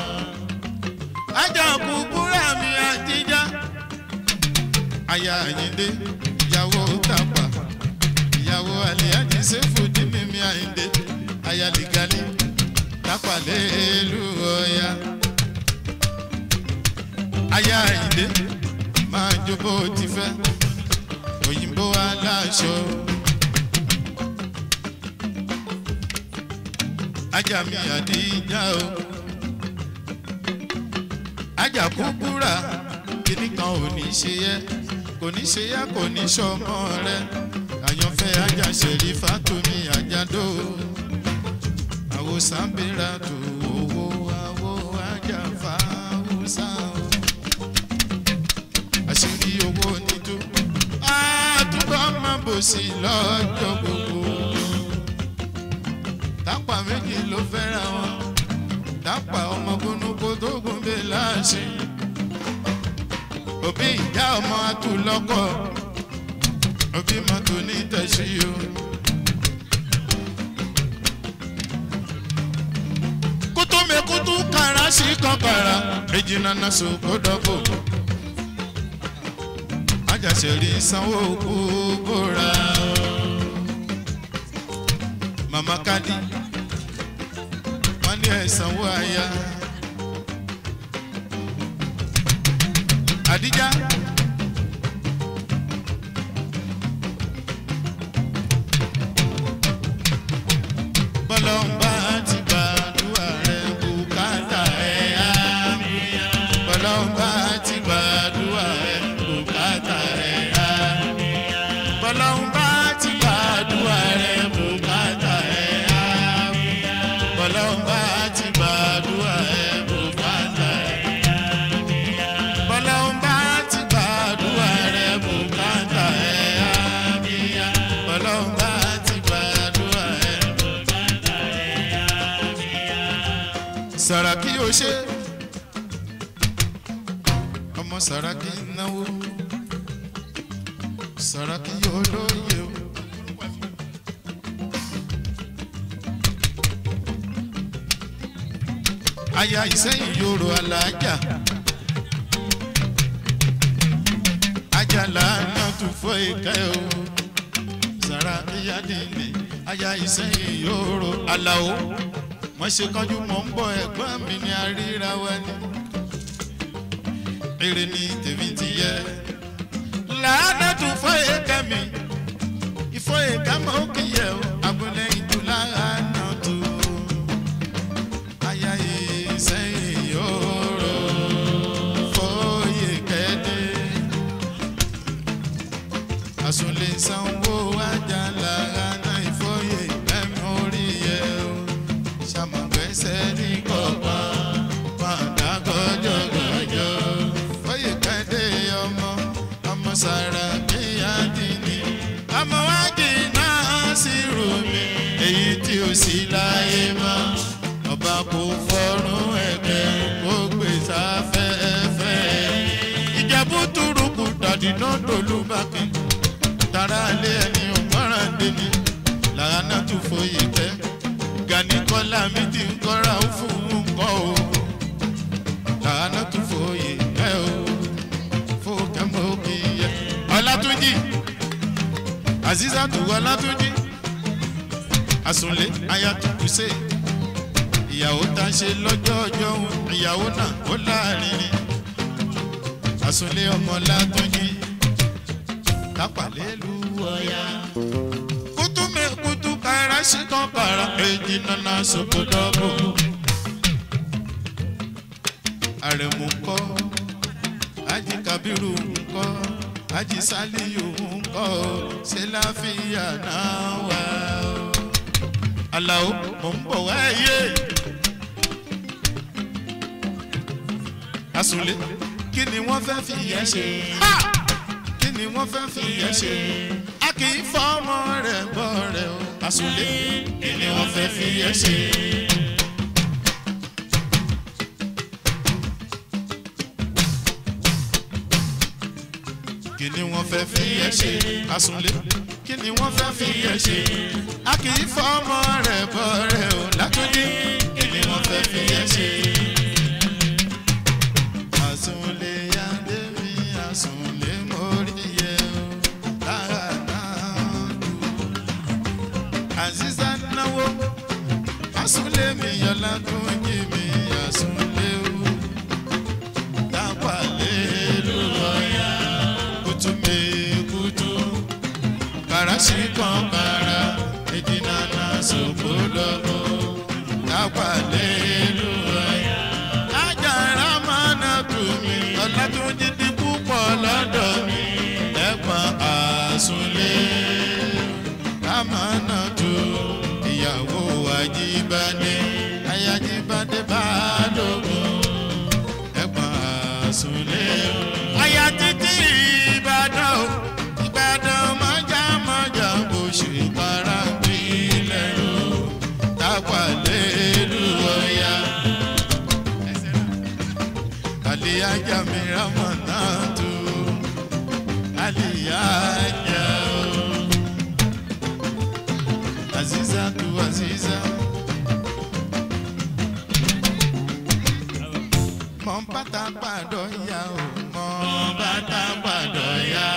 ajakú búra mi àjíjá aya àyíndé ìyàwó tàpá ìyàwó àlìyájí sẹ́fù dí mímí àyíndé aya lìgálí tàpá lẹ́ẹ̀lú ọ̀ya. aya àyíndé máa jó bó ti fẹ́ òyìnbó aláṣọ. ajá mi àdíjà o ajá kúkúrà kíní kan ò ní ṣe yẹ kò ní ṣe yá kò ní ṣọmọ rẹ àyànfẹ́ ajáṣẹ́rí fátúmí àjàdó àwo sábẹ́ra tó owó àwo ajáfa haúsá àṣírí owó nítú àtúbọ̀ máa bò sí lọ́jọ́ gbogbo tápà méjì ló fẹ́ra wọn tápà ọmọ gúnúkó tó gún bẹ́ẹ̀ láàṣẹ òbí ìyá ọmọ atúlọ́kọ̀ òbí mọ́tò ní tẹ̀sí o. kútú mi kútú kàrá sí kankara èjì nana sòkò dọ́bò. ajásẹ̀rí sanwó kú bóra o. màmá kádì wọ́n ní ẹ̀ sanwó aya. Adija. Bọ́lọ́mbà ti gbàdúrà rẹ̀ bùkátà ẹ̀ á. Bọ́lọ́mbà ti gbàdúrà rẹ̀ bùkátà ẹ̀ á. Bọ́lọ́mbà ti gbàdúrà rẹ̀ bùkátà ẹ̀ á. Bọ́lọ́mbà ti gbàdúrà rẹ̀ bùkátà ẹ̀ á bọ́lọ́mbà ti gbàdúrà rẹ̀ bùkátà ẹ̀ àmìyá. bọ́lọ́mbà ti gbàdúrà rẹ̀ bùkátà ẹ̀ àmìyá. sàràkí o ṣe ọmọ sàràkí náwó sàràkí yóò lóye o. aya ìsẹ́yìn yòrò alájà. ajala náà tún fọ ìka ẹ o sara iyadini aya ìsẹyìn yòòrò aláwo wọn ṣe kánjú mọ ń bọ ẹgbọn mi ní àríra wa ni èrè ni tèmi ti yẹ làánà tún fọ ìka mi ìfọ ìka mọ kì í yẹ o abúlé ìdúlá náà tó aya ìsẹyìn yòòrò fọyẹ kẹdẹ àsùnlé sanwó ajá lára náà ìfọyẹ mẹ́mórí yẹ o ṣàmùgbẹ́sẹ̀ ní kọ̀ọ̀kan padà gọ́jọ́gọ́jọ́ fọyẹ kẹ́dé ọmọ ọmọ sára kíyàdínní ọmọ wájú náà sì rò mí èyí tí ó sì láyé mọ́ ọba kò fọ́rùn ẹ̀kẹ́ kó gbé sáfẹ́fẹ́ ìjẹ̀bú túrùkù dàdínà dòlúbàkì tara alẹ́ ẹni ọ̀gbọ́ràn dèmi làánà tún foyè kẹ́ gani kọ́lá mi ti ń kọ́ra ó fún un kọ́ o làánà tún foyè kẹ́ o fòkè mọ́ kì í yẹ. ọlátúnjì azizatu ọlátúnjì àsùnlé ayatukuse ìyàwó tá a ṣe lọ́jọ́ ọjọ́ òun ìyàwó náà ó láàrin ni àsùnlé ọmọ látúnjì kápálẹ́lú ọ̀yà. Kutu me kutu kara si kan kara èjì nana soko dọ́bò. Àrẹ̀mú kọ́, Ají Kabiru ńkọ́, Ají Saliyu ńkọ́, ṣé láfíà náà wà o. aláwo mò ń bọ̀ wá ẹyẹ. asunlé kí ni wọ́n fẹ́ fi yẹn ṣe. kí ni wọ́n fẹ́ fi yẹn ṣe. a kì í fọmọ rẹ̀ bọ́ rẹ̀ o. asunlé kí ni wọ́n fẹ́ fi yẹn ṣe. kí ni wọ́n fẹ́ fi yẹn ṣe. asunlé kí ni wọ́n fẹ́ fi yẹn ṣe. a kì í fọmọ rẹ̀ bọ́ rẹ̀ o. látúndí kí ni wọ́n fẹ́ fi yẹn ṣe. Asunle yande mi, asunle mori ye o. Lára náà dùn. Aziza náwó, asunle mi yọlá tún jí mi, asunle o. Tápàlẹ́ ló wọ̀nyá, kutu mi kutu. Kàràṣì kan kàrà, ìdínà náà sòkò lọ́wọ́. Tápàlẹ́ ló wọ̀nyá ajára máa na tù mí ọ̀làtúnjì ti púpọ̀ lọ́dọ̀ mi ẹ̀pọ̀n àsùnlé kámánà tù ìyàwó àjíbádé ayájíbádé bá dógún ẹ̀pọ̀n àsùnlé. aya títí ìbàdàn o ìbàdàn mọ́jà mọ́jà bó ṣe para gbilẹ̀ o tápàlẹ́ lù ọ̀yà aliyaja mi ramanatu aliyaja o aziza tu aziza mọ bàtà gbàdọ ya o mọ bàtà gbàdọ ya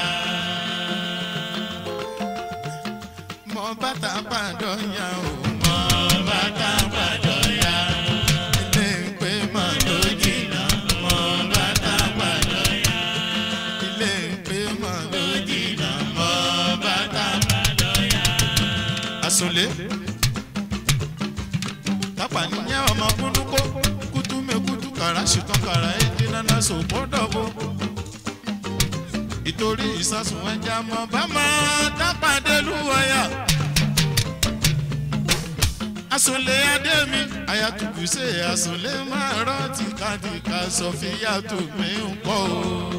mọ bàtà gbàdọ ya o mọ bàtà gbàdọ ya ilé ń pè mọ lójìlá mọ bàtà gbàdọ ya ilé ń pè mọ lójìlá mọ bàtà gbàdọ ya. asunlé tápà níyẹn ọmọ kúndúkó kútú mekutu kàrà ṣìkan kàrà èdè nana sòpódọ̀bọ ìtorí ìsásùn ẹja mọ bá máa tápàdé lúwọ̀yà asunlé adémi ayatubu ṣe asunlé máa rántí kádìkà sọfíà tó mi ń pọ̀ o.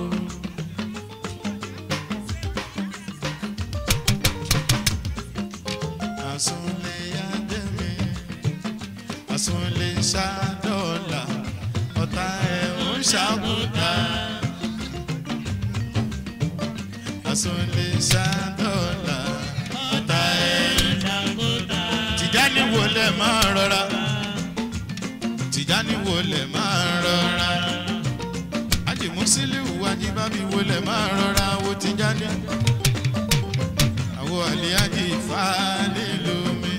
asunlé adémi asunlé ṣàdọ́là ọ̀tá ẹ̀ ń ṣàkúta. asunlé ṣàdọ́là ọ̀tá ẹ̀ ń ṣàkúta. tìjáni wo lẹ̀ máa rọra tìjáni wo lẹ̀ máa rọra ajimusiliu ajibabi wo lẹ̀ máa rọra wo tìjáni àwo àlíyájì ìfáàlì lómi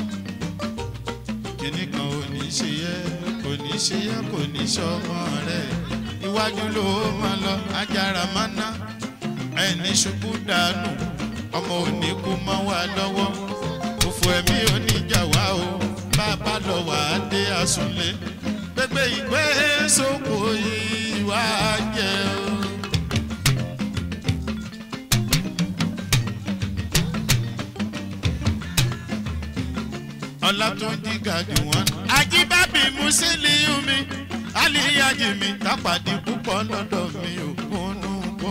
kíní kan ò ní ṣe yẹ kò ní ṣe yẹ kò ní ṣọmọ rẹ iwájú ló máa lọ ajára máa ná ẹni ṣubú dànù ọmọ òní kú mọ́ wa lọ́wọ́ òfò ẹ̀mí oníjà wá o bàbá lọ wà á dé àsùnlé gbégbé ìgbé sóko ìwà jẹ o. ọlátúnjì gàdí wọn. ajíbábí musiliu mi aliyaji mi tápàdé púpọ̀ lọ́dọ̀ mi ò kúnnú kó.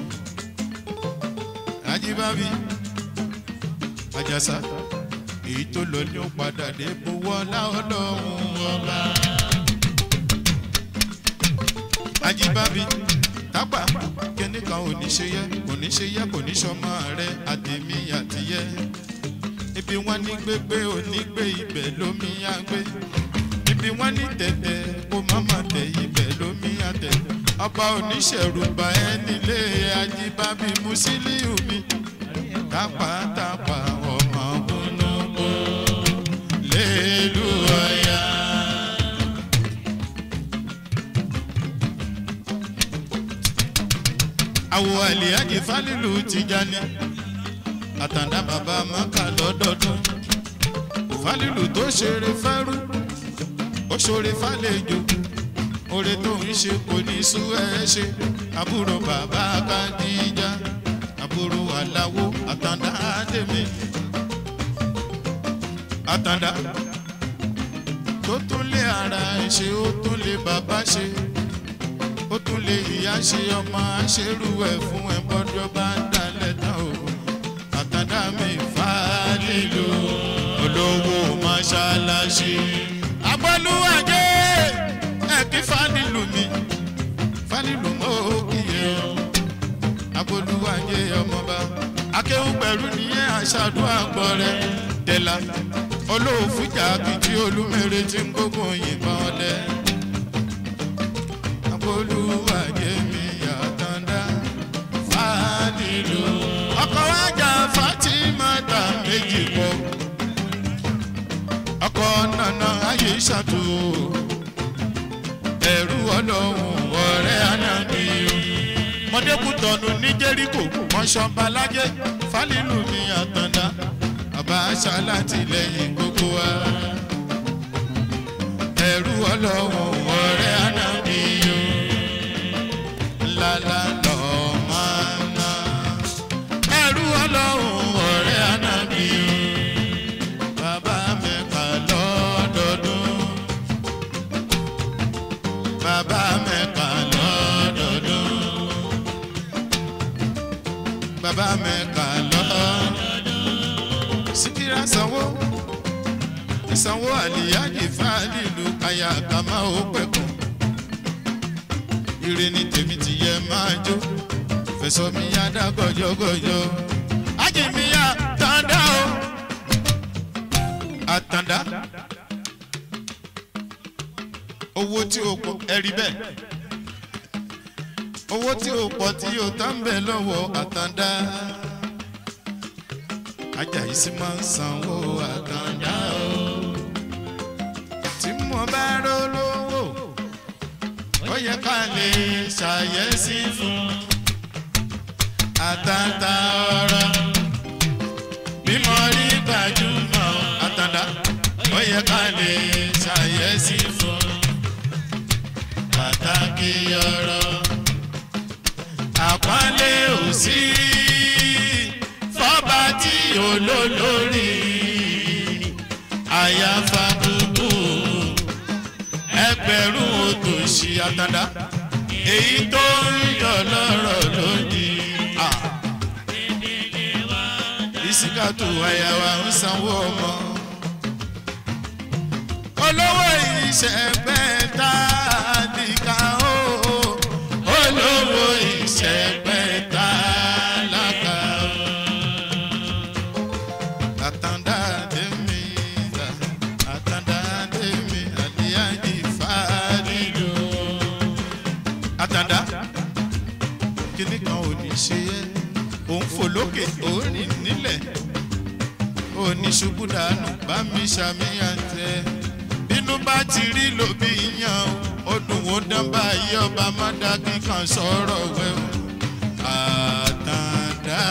ajíbábí ajásá èyí tó lọ ní ó padà dé bówó láọlọ́run ọba. ajíbábí tápà kíní kan ò ní ṣe yẹ kò ní ṣe yẹ kò ní ṣọmọ rẹ àtẹmí àtìyẹ ibi wọn ní gbégbé onígbé ibẹ̀ lómi á gbé ibi wọn ní tẹ̀tẹ̀ kó mọ́mọ́ tẹ̀ ibẹ̀ lómi á tẹ̀ ọba oníṣẹ̀rùbà ẹ nílé ajíbábí musiliu mi tápátápá ọmọ gbónúgbó lélu ọ̀yà. àwọ̀ àlìyájì fálílù tìjàni àtàndá bàbá mọ́kà lọ́dọọdún fálílù tó ṣeré fẹ́rú ó ṣoore fálejò oore tó ń ṣe kò ní sú ẹ ṣe àbúrò bàbá kadìjà àbúrò aláwo àtàndá àdèmí àtàndá tó tún lé ara ẹ̀ ṣe ó tún lé bàbá ṣe ó tún lé ìyá ṣe ọmọ aṣerú ẹ̀ fún ẹ̀ bọ́dọ̀ bá ń dalẹ̀ tán o àtàndá mi fà á lílo olówó mọ́ṣáláṣí. agbọ́lúwàjẹ́ ẹ̀ kí fánilù mi fánilù mọ́ òkìyẹ o agbọ́lúwàjẹ́ ọmọba akéwù pẹ̀lú nìyẹn aṣáájú àgbọ̀ rẹ̀ dẹ́la olóòfújà kìtì olúmere tí ń gbógun òyìnbọn ọdẹ agbọ́lúwàjẹ́ mi àtàndá fánilù ọkọ̀ wájà fatimata méjì pọ̀ ọkọ̀ nana ayé ṣàtò ẹ̀rú ọlọ́run ọ̀rẹ́ anábì mọ̀dékùtọ̀nù ní jẹ́ríkò mọ̀ṣọ́balájẹ́ fálílù ní àtàndá bàbá aṣá láti lẹ́yìn gbogbo wa ẹ̀rú ọlọ́run ọ̀rẹ́ anábì lálá lọ́ọ́ máa ná ẹ̀rú ọlọ́run ọ̀rẹ́ anábì bàbá mẹ́ka lọ́dọọdún bàbá mẹ́ka lọ́dọọdún bàbá mẹ́ka lọ́dọọdún síkírà sanwó ìsanwó àlìyájì fáàlìlú aya kàmá ó pẹ̀kọ́ ire ni tèmi ti yẹ máa jó fẹsọ mi yá dá gọjọgọjọ ájì mi yá tàǹdà o àtàǹdà owó tí o pọ̀ ẹ̀rí bẹ́ẹ̀ owó tí o pọ̀ tí o tán bẹ̀ lọ́wọ́ àtàǹdà ajayi sì máa ń sanwó àtàǹdà o tí mo bá rọ́ lówó ó yẹ ká lè ṣàyẹ̀sí fún àtàtà ọ̀rọ̀ bí mo rí gbajúmọ̀ àtàndá ó yẹ ká lè ṣàyẹ̀sí fún pàtàkì ọ̀rọ̀ àpọ́nlé ò sí fọ́ba tí olólórí àyàfà gbogbo ẹgbẹ̀rún òtòṣì àtàndá èyí tó ń yọ lọ́rọ̀ lónìí. ìsìkàtù àyàwó ń sanwó ọmọ. olówó ìṣẹ̀gbẹ́ tá a nìka ó. olówó ìṣẹ̀gbẹ́ tá a lákà ó. àtàndá dèmí ta àtàndá dèmí àlíyájì fàdídò. àtàndá kíní kan ò ní ṣe é òun fò lókè òun rìn nílẹ̀ òní ṣubú dànù bá mi ṣàmìyàn tẹ bínú bá ti rí lòbí yan ó dùn ó dán báyìí ọba má dá kíkan sọ̀rọ̀ wẹ̀ o àtàndá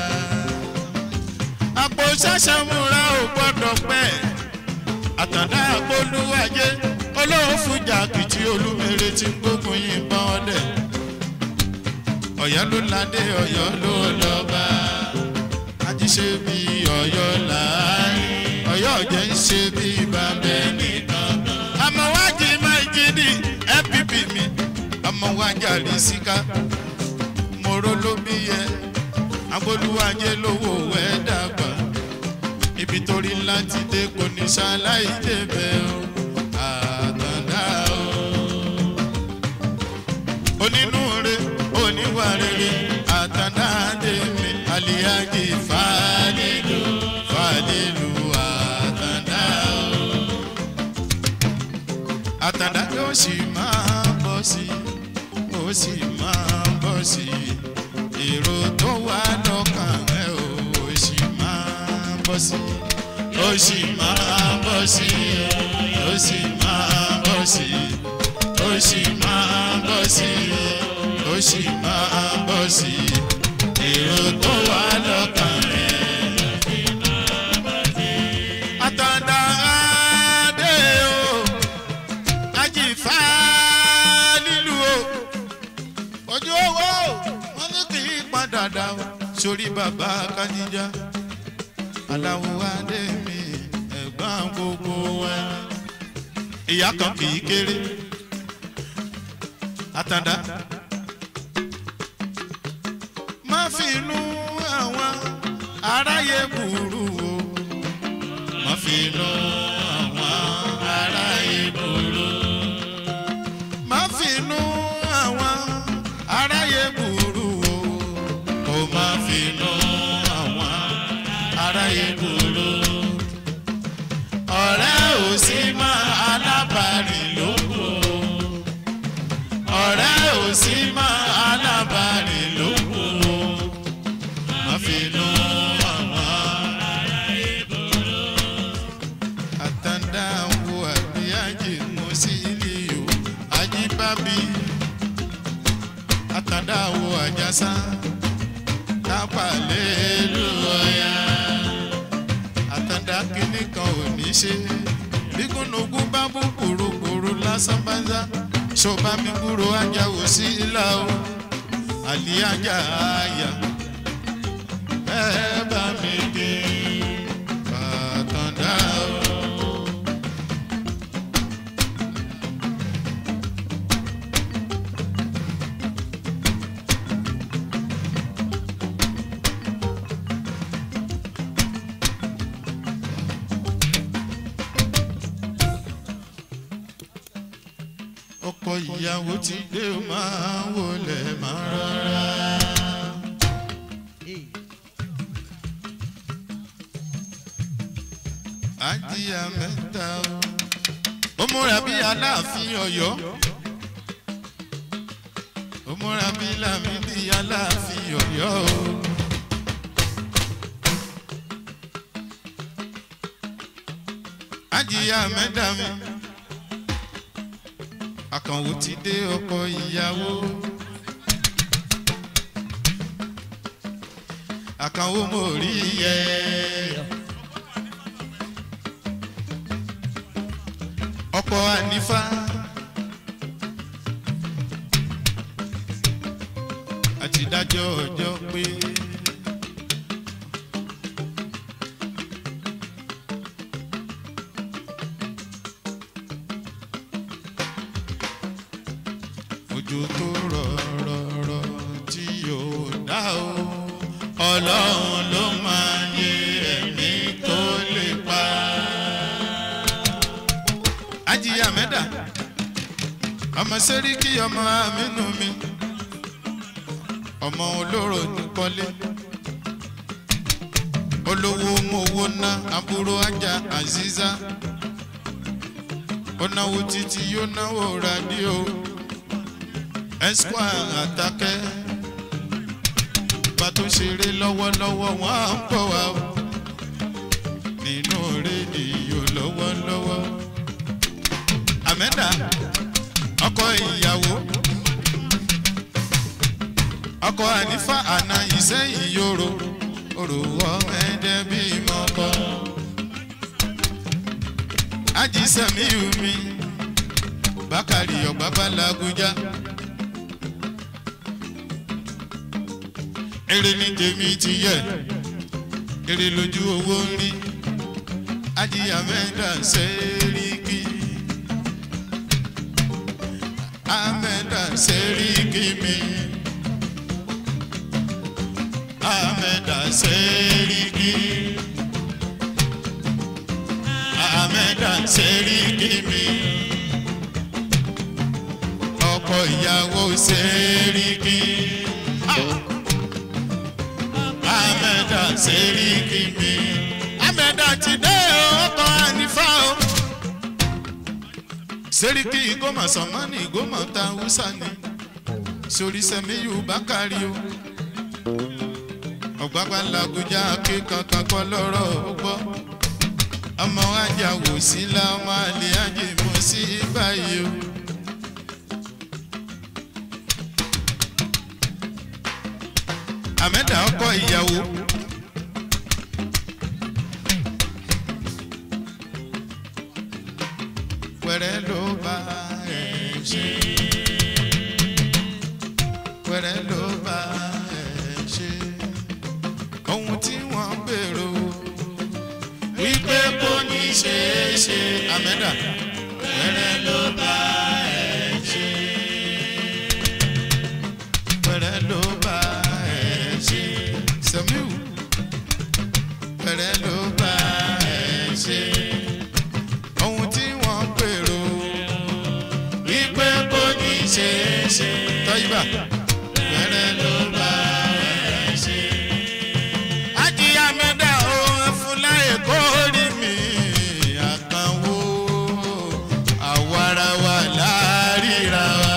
àpò ṣàṣàmúra ò gbọ́dọ̀ pẹ́ àtàndá àpolúwàjẹ olóhùn fújà kìtì olúmere tí ń gbógun yìnbọn ọdẹ ọ̀yọ́ ló ládé ọ̀yọ́ ló lọ́ba ajíṣe bí ọ̀yọ́ láàárín ọ̀yọ́ jẹ́ ń ṣe bí bàbẹ́ nìkan. àmọ́ wájú máa jí ní npp mi àmọ́ wájà rí síká mòró ló bí yẹ agbóluwájẹ lówó wẹ́ dàgbà ibi torí ńlá ti dé kò ní ṣaláì débẹ̀ o àtàndá o onínúure oníwà rere àtàndáde mi àlìyájì fàlílù fàlílù àtàndá o. àtàndá yóò sì máa bọ̀ sí ó sì máa bọ̀ sí èrò tó wà lọ́kàn rẹ̀ ó sì máa bọ̀ sí ó sì máa bọ̀ sí ó sì máa bọ̀ sí ó sì máa bọ̀ sí ó sì máa bọ̀ sí èrò tó wà lọ́kàn rẹ̀. àtàndá adé o ajífà nílùú o ojú owó wọn ní kì í padà dà o sórí bàbá kájíjà aláwo adé mi ẹ̀gbọ́n máa gbogbo wa ìyá kan kì í kéré àtàndá má fi inú àwọn aráyé burú o má fi inú àwọn aráyé burú má fi inú àwọn aráyé burú o kò má fi inú àwọn aráyé burú ọ̀rẹ́ ò sí mọ́ alábàárìn lóko ọ̀rẹ́ ò sí mọ́ alábàárìn lóko má fi inú àwọn àtàndá wo àbíyájì mú sí ilé o ajíbábí àtàndá wo àjàsá lápàlẹ́ ló ọ̀yà àtàndá kínní kan ò ní ṣe bí gúnugún bá bú kúrúkúrú lásán bá ń sá ṣọba mi kúrò ajá ò sí ilá o àlì ajá àyà ẹ bá mi dé àtàndá o. ọkọ ìyàwó ti dé o máa wọlé máa rọra. ajíyà mẹ́ta o. ó múra bí aláàfin ọ̀yọ́. ó múra bí lámìdí aláàfin ọ̀yọ́ o. ajíyà mẹ́ta mi àkànwò ti dé ọkọ ìyàwó. àkànwò mo rí yẹ. ọkọ ànífà. àti dájọ́ ọjọ́ pé. òjò tó rọ̀ rọ̀ rọ̀ tí yóò dá o ọlọ́run ló máa yẹ ẹ̀mí tó lè pa. ajiya mẹ́dà ọmọ sẹ́ríkì ọmọ amínú mi ọmọ olóró ní kọ́lé olówó mowó ná àbúrò ajá aziza ó náwó títí yóò náwó rádíò esquire àtàkẹ́ bá tó ṣeré lọ́wọ́lọ́wọ́ wọ́n á ń bọ̀ wá o nínú rédíò lọ́wọ́lọ́wọ́. àmẹ́dà ọkọ ìyàwó ọkọ ànífà àná ìsẹ́yìn yòrò òrùwọ́ ẹ̀ẹ́dẹ́ bí mọ́kọ́. ajísẹ́mi mi bákàrí ọ̀gbágbá làgúnjá. èrè ní tèmi ti yẹ èrè lójú owó ń rí ajíyà mẹ́ta sẹ́ríkì amẹ́ta sẹ́ríkì mi amẹ́ta sẹ́ríkì amẹ́ta sẹ́ríkì mi ọkọ ìyàwó sẹ́ríkì. Amẹ́dà sẹ́ríkì mi. Amẹ́dà ti dé ọkọ̀ ànífà o. Sẹ́ríkì ìgòmọ̀ sọ̀mọ́nì ìgòmọ̀ ta Húsá ni. Sori Sẹ́miyù Bákàrí o. Ọ̀gbágbá Làgújá ké kankan kọ́ lọ́rọ̀ ó gbọ́. Ọmọ ajá wò sí la ọmọ àlè ajé mọ̀ sí báyìí o. àmẹ́dà ọkọ ìyàwó. wẹ́rẹ́ ló bá ẹ̀ ṣe. wẹ́rẹ́ ló bá ẹ̀ ṣe. ohun tí wọ́n gbèrò wípé kò ní ṣeé ṣe àmẹ́dà pẹ̀rẹ́ ló bá ẹ̀ ṣe pẹ̀rẹ́ ló bá ẹ̀ ṣe sẹ́miu pẹ̀rẹ́ ló bá ẹ̀ ṣe ohun tí wọ́n gbèrò wípé kò ní ṣeé ṣe tọ́yìnbá pẹ̀rẹ́ ló bá ẹ̀ ṣe. ajíyá mẹ́ta òun fúnláyè kó rí mi àkànwó àwarawa láríra wa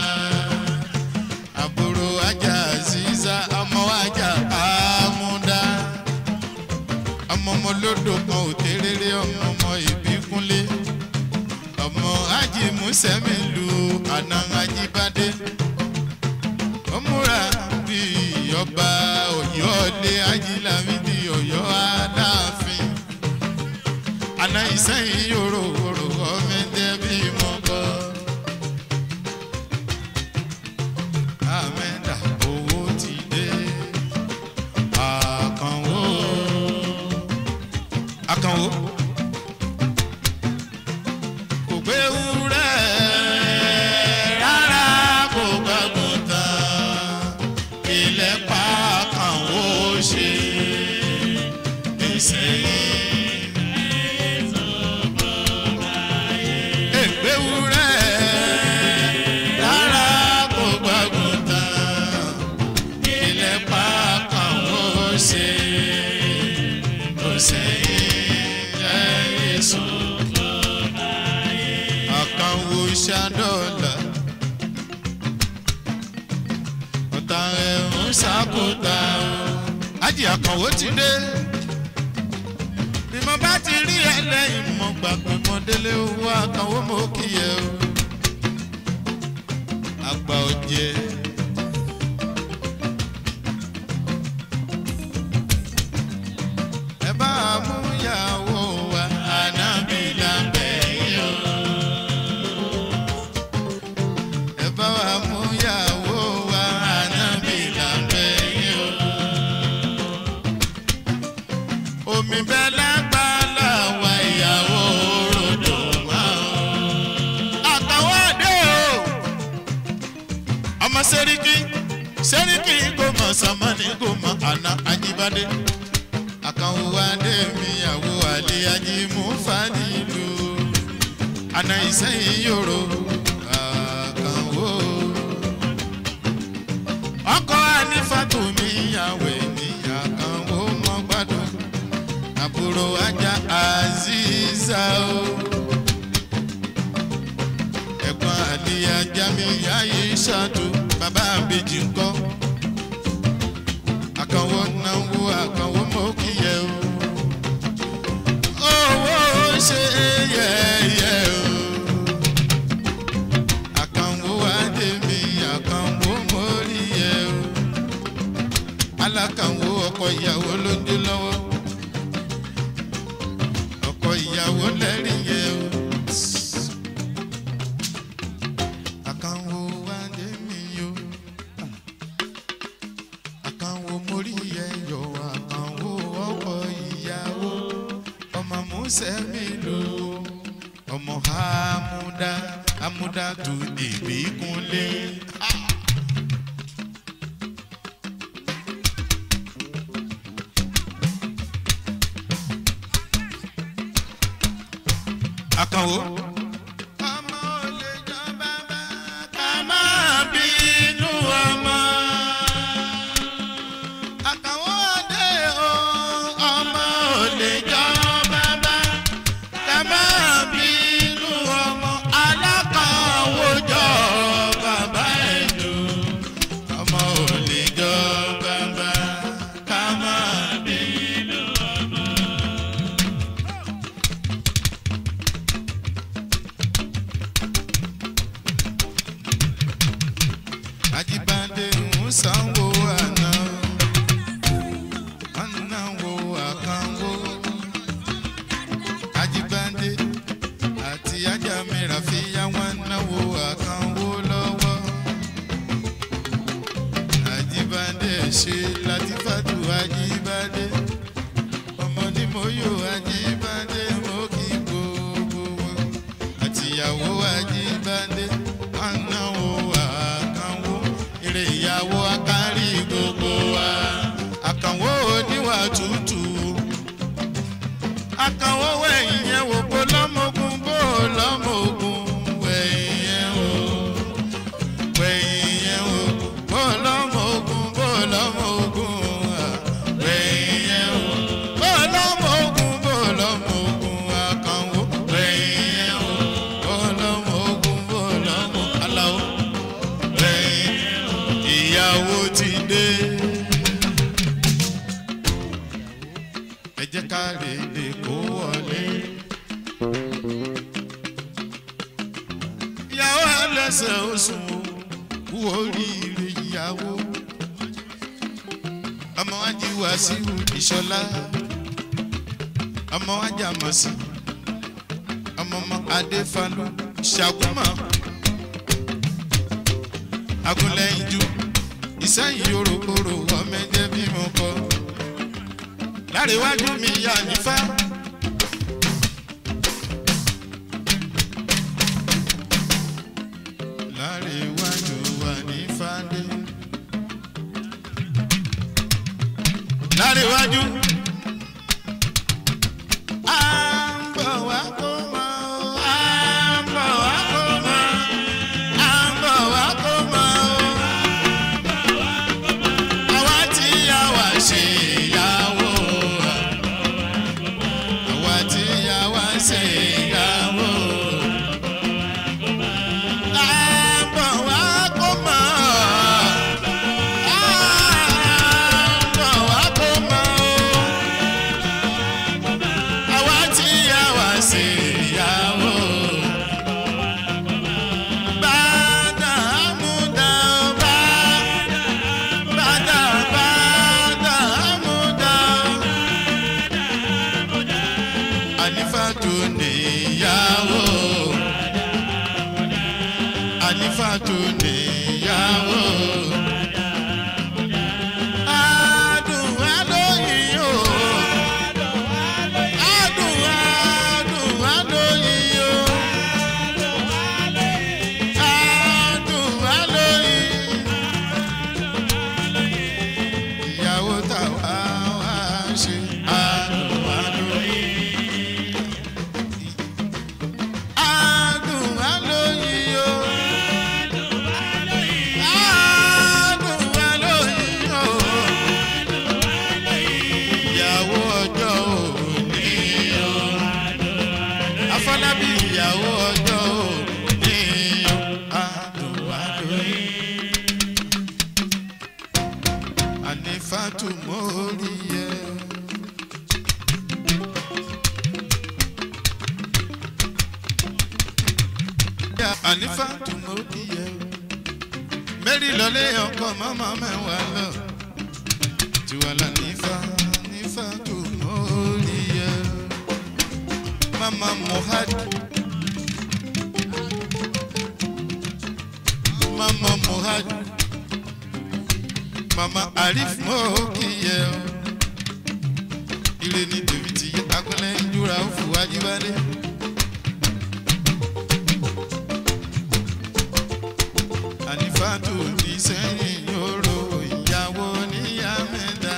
àbúrò ajá ziza ọmọ ajá àmúdá ọmọ ọmọ lódò kan ò tẹ́rẹ́rẹ́ ọmọ ọmọ ìbíkúnlé ọmọ ají musẹ́mi lu àná ajíbádé ó múra bí ọba ọ̀yọ́ lé ajílámídì ọ̀yọ́ aláàfin àná ìsẹ́yìn yòrò òrò ọmọdé bí mo bọ́. àmẹ́dà owó ti dé àkànwó àkànwó kò gbé wúrẹ́ rárá kò gbàgbọ́ tán ilẹ̀ pa àkànwó ṣe nísìnyí. Ègbé wúrẹ́ rárá kò gbàgbọ́ tán ilẹ̀ pa àkànwó ṣe kò sẹ́yìn ẹ̀yìn sùn àkànwò ṣàdọ́là ọ̀tá ẹ̀ ń ṣàkóta o. ájì àkànwò ti dé bí mo bá ti rí ẹlẹ́yìn mo gbà pé mo délé owó àkànwò mo kì í yẹ o. àgbà ọ̀jẹ̀. ẹ bá a mú ìyàwó wa ànábì lábẹ́ yìí o. ẹ bá wa mú ìyàwó wa ànábì lábẹ́ yìí o. omi bẹ́ẹ̀ lágbàlá wa ìyàwó ròdò wá o. àtàwọn àdé o. ọmọ sẹ́ríkì sẹ́ríkì kò mọ̀ sàmánì kò mọ̀ àná ajíbádé àkànwò adé mi àwò àlè ajímú fàdílù àná ìsẹ́yìn yòrò àkànwò. ọkọ̀ ànífàtò mi yàwé ní àkànwò mọ́ gbádùn àbúrò ajá aziza o. ẹ̀gbọ́n àlè ajá mi yáyé ṣáàtú bàbá àbèjì ńkọ́ àkànwò náwó àkànwò mọ́ kíyẹ o. owó ṣe yẹ̀yẹ̀ o. àkànwò adé mi àkànwò mórí yẹ o. alákànwò ọkọ ìyàwó ló ń dé lọ́wọ́. ọkọ ìyàwó lẹ́rìí yẹ o. àkànwò adé mi o àkànwò mórí ẹyọ àkànwò ọkọ ìyàwó ọmọ mùsẹ̀mí lò ọmọ amúdá amúdá tó dèbí kúnlé. àkànwò. ọmọ olè jọ bàbá ká má bínú ọmọ àtàwọn ọdẹ o ọmọ ò lè jọ bàbá ká má bínú ọmọ alákànwójọ bàbá ẹ̀dù ọmọ ò lè jọ bàbá ká má bínú ọmọ. Ajibade ń sanwó àná anáwó àkànwó Ajibade àti ajamira fi yá wọn náwó àkànwó lọ́wọ́ Ajibade ṣe Latifatu Ajibade ọmọ ní mo yọ Ajibade mo kì í tútù akànwó wẹ̀yìn yẹn wò bó lọ́mọ̀gùn bó lọ́mọ̀gùn wẹ̀yìn yẹn wò wẹ̀yìn yẹn wò bó lọ́mọ̀gùn bó lọ́mọ̀gùn wẹ̀yìn yẹn wò bó lọ́mọ̀gùn bó lọ́mọ̀gùn akànwó wẹ̀yìn yẹn wò bó lọ́mọ̀gùn bó lọ́mọ̀ aláwọ̀ wẹ̀yìn ìyàwó ti dé. ẹ jẹ́ ká lè lè kó wọlé. ìyàwó ẹlẹ́sẹ̀ oṣù kú oríire ìyàwó. ọmọ wájú wàsíù ìṣọlá ọmọ wájú àmọ̀sí ọmọ ọmọ adéfalú ṣàgùmọ̀ agunlẹ́yinjú ìsẹ́yìn yorùbá ọmọ ẹ̀jẹ̀ bí mo kọ́ láríwájú mi yà nífà. láríwájú wà ní fàdé. láríwájú. à ń bọ̀ wá kó mọ́ o. à ń bọ̀ wá kó mọ́. à ń bọ̀ wá kó mọ́ o. àwa tí a wá ṣe ìyàwó. àwa tí a wá ṣe ìyàwó. À ń bọ̀ wá kó mọ́. À ń bọ̀ wá kó mọ́ o àwa tí a wá sí ìyàwó. Bàdà àmúdá o, bàdà, bàdà, bàdà àmúdá o. Ànífàtú níyàwó. Ànífàtú níyàwó. Adùn alóyin o. Adùn adùn alóyin o. Adùn alóyin. Ìyàwó tàwa wá ṣe adùn alóyin. Adùn alóyin o. Adùn alóyin o ìyàwó ọjọ́ òní o. Afọlábí ìyàwó ọjọ́ òní o. Adùnwádùn. Ànífàtú mórí yẹ. Ànífàtú mórí yẹ. Mẹ́rin lọlé ọkọ̀ mọ́mọ́ mẹ́wàá lọ tiwala nifa nifa tó mọ́ríyá mama mohad mama mohad mama arif mọ́kìyẹ ire ni tèmi ti yẹ agbẹ́lẹ́ ìjúra ó fò wájúbálẹ̀. ànífàtò ní sẹ́yìn yòrò ìyàwó níyà mẹ́ta.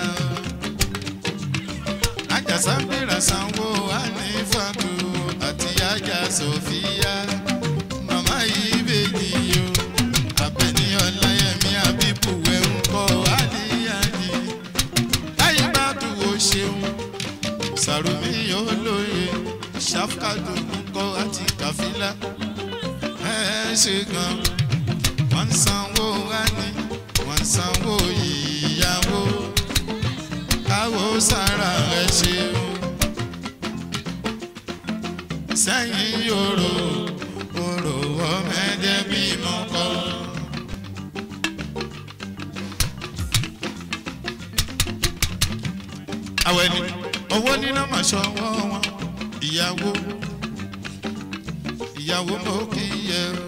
àjàsá gbéra sanwó ànífàtò àti àjà sòfíà màmá yìí bèjì o àbẹ̀ní ọláyẹmí àbíkú ẹ̀ ń kọ́ àníyànjú láyé bá tù ó ṣeun sàrùmí yóò lóye ṣàfkàdù ń kọ́ àti kàfílà ẹ̀ ṣe gan wọ́n ń sanwó wání wọ́n ń sanwó ìyàwó káwó sára ẹ̀ ṣeun sẹ́yìn yòrò òrò ọmọdé bímọ kọ́. àwẹ̀ ni owó níná mà ṣọwọ́ wọn ìyàwó ìyàwó mọ́ kí yẹ o.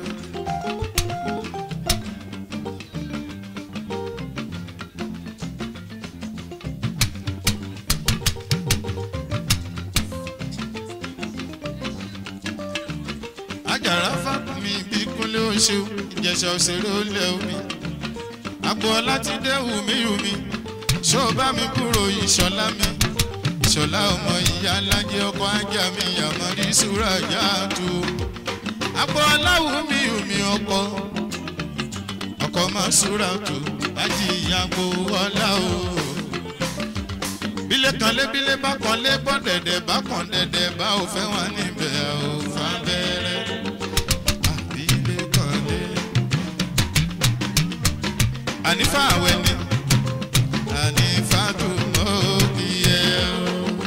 àjàrà fàkùnmí bí kúnlé oṣù ìjẹsà òṣèré olè omi àgbo láti dé wùmí wùmí ṣó bá mi kúrò ìṣọ̀lá mi ìṣọ̀lá ọmọ ìyá alájẹ ọkọ̀ ajá mi àmọ́rí súra jáàtú àpò aláwo mi omi ọkọ ọkọ máa súra tù láti ìyàgbó ọlá o bílẹ̀ kan lé bílẹ̀ bá kan lé bọ́ dẹ̀dẹ̀ bá kan dẹ̀dẹ̀ bá ò fẹ́ wọn níbẹ̀ ò fà bẹ́rẹ̀ àbílẹ̀ kan lé. ànífà àwẹ̀ ni ànífà tó mọ́ kí ẹ o.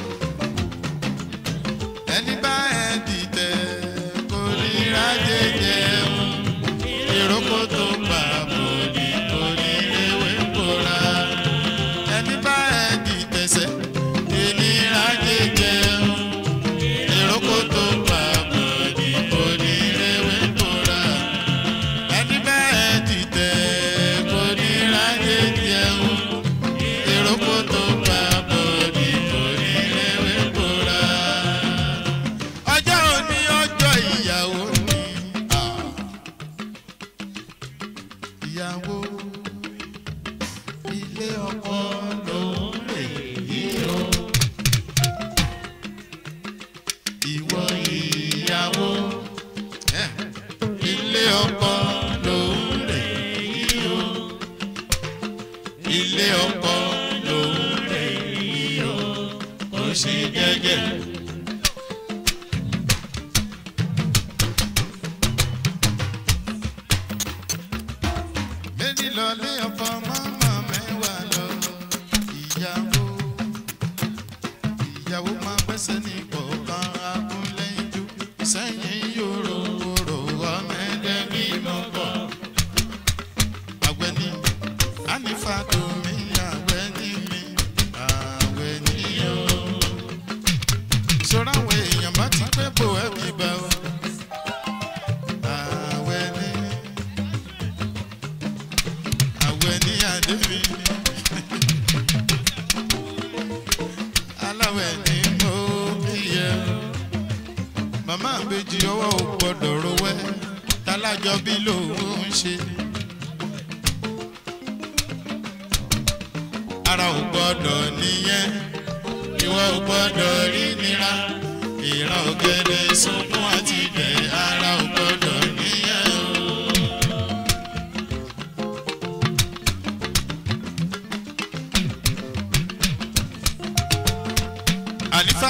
ẹni bá ẹ dìtẹ̀ kò ní rájẹ jẹun ìrókò tó pa bòdì kò ní ewé kóra ẹni bá ẹ dìtẹ̀sẹ̀ ìnira jẹjẹun ìrókò tó pa bòdì kò ní ewé kóra ẹni bá ẹ dìtẹ̀ kò ní rájẹ jẹun ìrókò tó pa bòdì kò ní ewé kóra ọjọ́ òní ọjọ́ ìyàwó ni. Ah ìyàwó ilé ọkọ ló ń lè yí o. ìwọ ìyàwó eh, ilé ọkọ ló ń lè yí o. ilé ọkọ ló ń lè yí o. kò sí jẹ́jẹ́. méjì lọ lé ọkọ mọ́mọ́ mẹ́wàá lọ ìyàwó ìyàwó máa gbẹ́sẹ̀ ní kọ̀ọ̀kan akúnlẹ́yìn ju sẹ́yìn yòrò wòrò ọmọdé bímọ bọ̀. àgbẹ̀ni ànífà tó mi àgbẹ̀ni mi àgbẹ̀ni o. sọ̀rọ̀ àwọn èèyàn bá ti pẹ́ bò ẹ́ bí bá o. àgbẹ̀ni àwẹ̀ ní àdébí aláwẹ̀ ní mo yẹ màmá àbèjì ọwọ́ ò gbọ́dọ̀ rowẹ́ tálájọ bí lòun ń ṣe ara ò gbọ́dọ̀ níyẹn ìwọ ò gbọ́dọ̀ rí nira ìran ògèdè sunkún àti ìdẹ̀ ara ò gbọ́dọ̀ níyẹn o. àlífà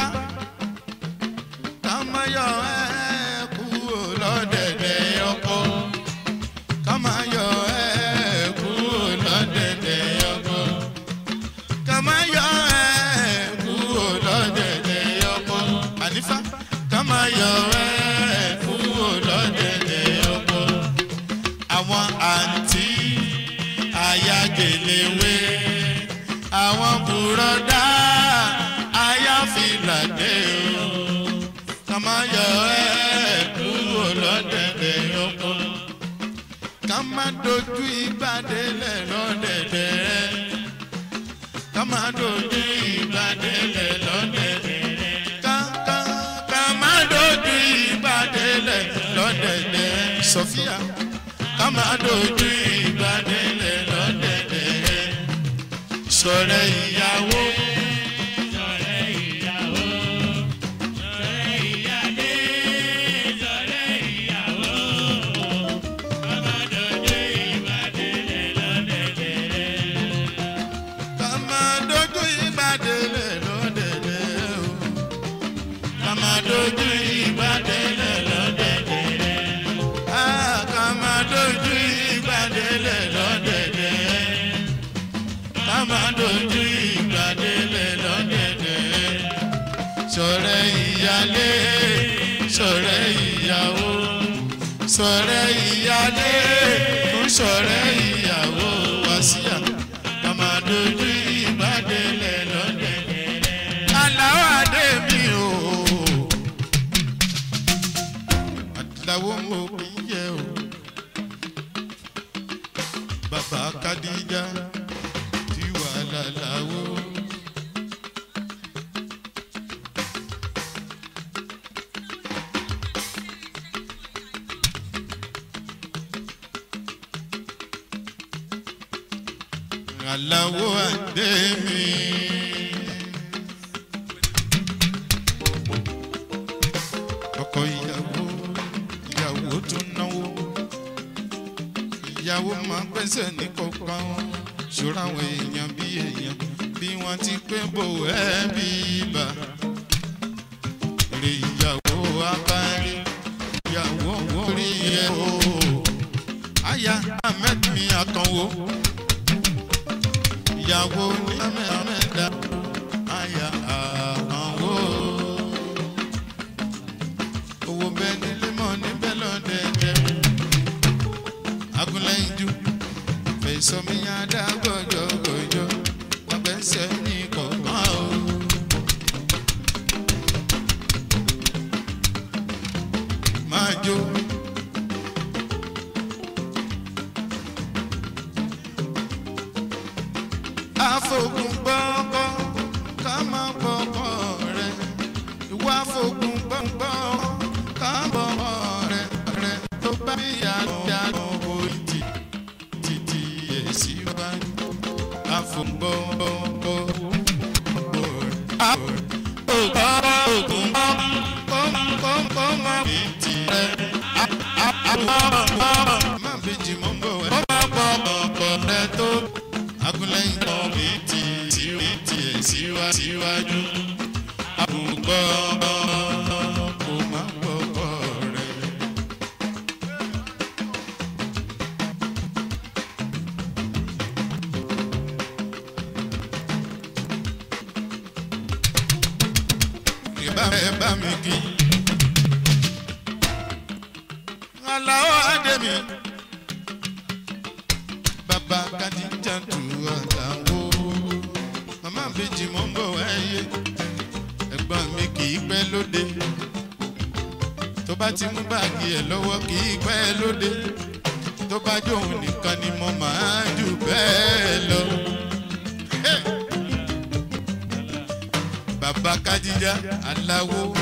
kámáyọ ẹ kúrò lọ́dẹ̀dẹ̀ ọkọ kámáyọ ẹ kúrò lọ́dẹ̀dẹ̀ ọkọ kámáyọ ẹ kúrò lọ́dẹ̀dẹ̀ ọkọ àlífà kámáyọ ẹ kúrò lọ́dẹ̀dẹ̀ ọkọ àwọn àǹtí ayágẹlẹwé àwọn bùrọ̀dá ayáfìlàdé o ká má yọ ẹ́ kúrò lọ́dẹ̀dẹ̀ ọkọ ká má dojú ìgbàdélẹ̀ lọ́dẹ̀dẹ̀ ká má dojú ìgbàdélẹ̀ lọ́dẹ̀dẹ̀ ká ká ká má dojú ìgbàdélẹ̀ lọ́dẹ̀dẹ̀ sọfíà ká má dojú ìgbàdélẹ̀ lọ́dẹ̀dẹ̀ sọ̀rọ̀ ìyàwó. ká má dojú ìgbàdélẹ̀ lọ́dẹ̀dẹ̀ o ká má dojú ìgbàdélẹ̀ lọ́dẹ̀dẹ̀ ah ká má dojú ìgbàdélẹ̀ lọ́dẹ̀dẹ̀ ká má dojú ìgbàdélẹ̀ lọ́dẹ̀dẹ̀ sọ̀rẹ́ ìyálé sọ̀rẹ́ ìyàwó sọ̀rẹ́ ìyálé fún sọ̀rẹ́ ìyàwó wàsíà ká má dojú ìgbàdélẹ̀ lọ́dẹ̀dẹ̀ aláwọ̀ adé mi o àdìláwó mo kì í yẹ o bàbá kadija ti wà láláwo. aláwo àdé mi. ọkọ ìyàwó ìyàwó tún náwó ìyàwó máa ń gbẹ́sẹ̀ ní kọ̀ọ̀kan wọn ṣòro àwọn èèyàn bí èèyàn bí wọ́n ti pé bò ẹ́ bí ibà èrè ìyàwó abárí ìyàwó orí ẹ̀ o aya ahmed mi àkànwó ìyàwó ní amẹ́dá aya àkànwó owó bẹ́ẹ̀ nílé mọ́ níbẹ̀ lọ́dẹ̀ẹ̀dẹ̀ agunlẹ́yinjú fẹ̀sọ̀mí adágbọ̀jọ̀gbọ̀jọ̀ ọgbẹ́sẹ̀ ní kọ̀ọ̀kan o. máa jó. afogun gbọ́ngbọ́ ká máa gbọ́kọ̀ rẹ̀ ìwà afogun gbọ́ngbọ́ ká bọ̀kọ̀ rẹ̀ rẹ̀ tó bá bí yàrá owó tì títí èsì wájú afogun gbọ́ngbọ́ ogun gbọ́ngbọ́ máa bí tirẹ̀ má bèjì mọ́ bọ̀ wẹ́. ó bá bọ̀ ọ̀pọ̀ rẹ̀ tó agunlẹ́yìn kan mi ti tìrì tiẹ̀ síwá síwájú. àbùkọ́ kò má gbọ́kọ̀ rẹ̀. ìbá ẹ bá mi kí. aláwọ̀ adé mi bàbá kadija tu àtàwọ màmá bèjì mọ́ ń bọ̀ wáyé ẹ̀gbọ́n mi kì í pẹ́ lóde tó bá ti mú báàgì ẹ̀ lọ́wọ́ kì í pẹ́ lóde tó bá jóun nìkan ni mo máa jù bẹ́ẹ̀ lọ. Hey! bàbá kadija aláwo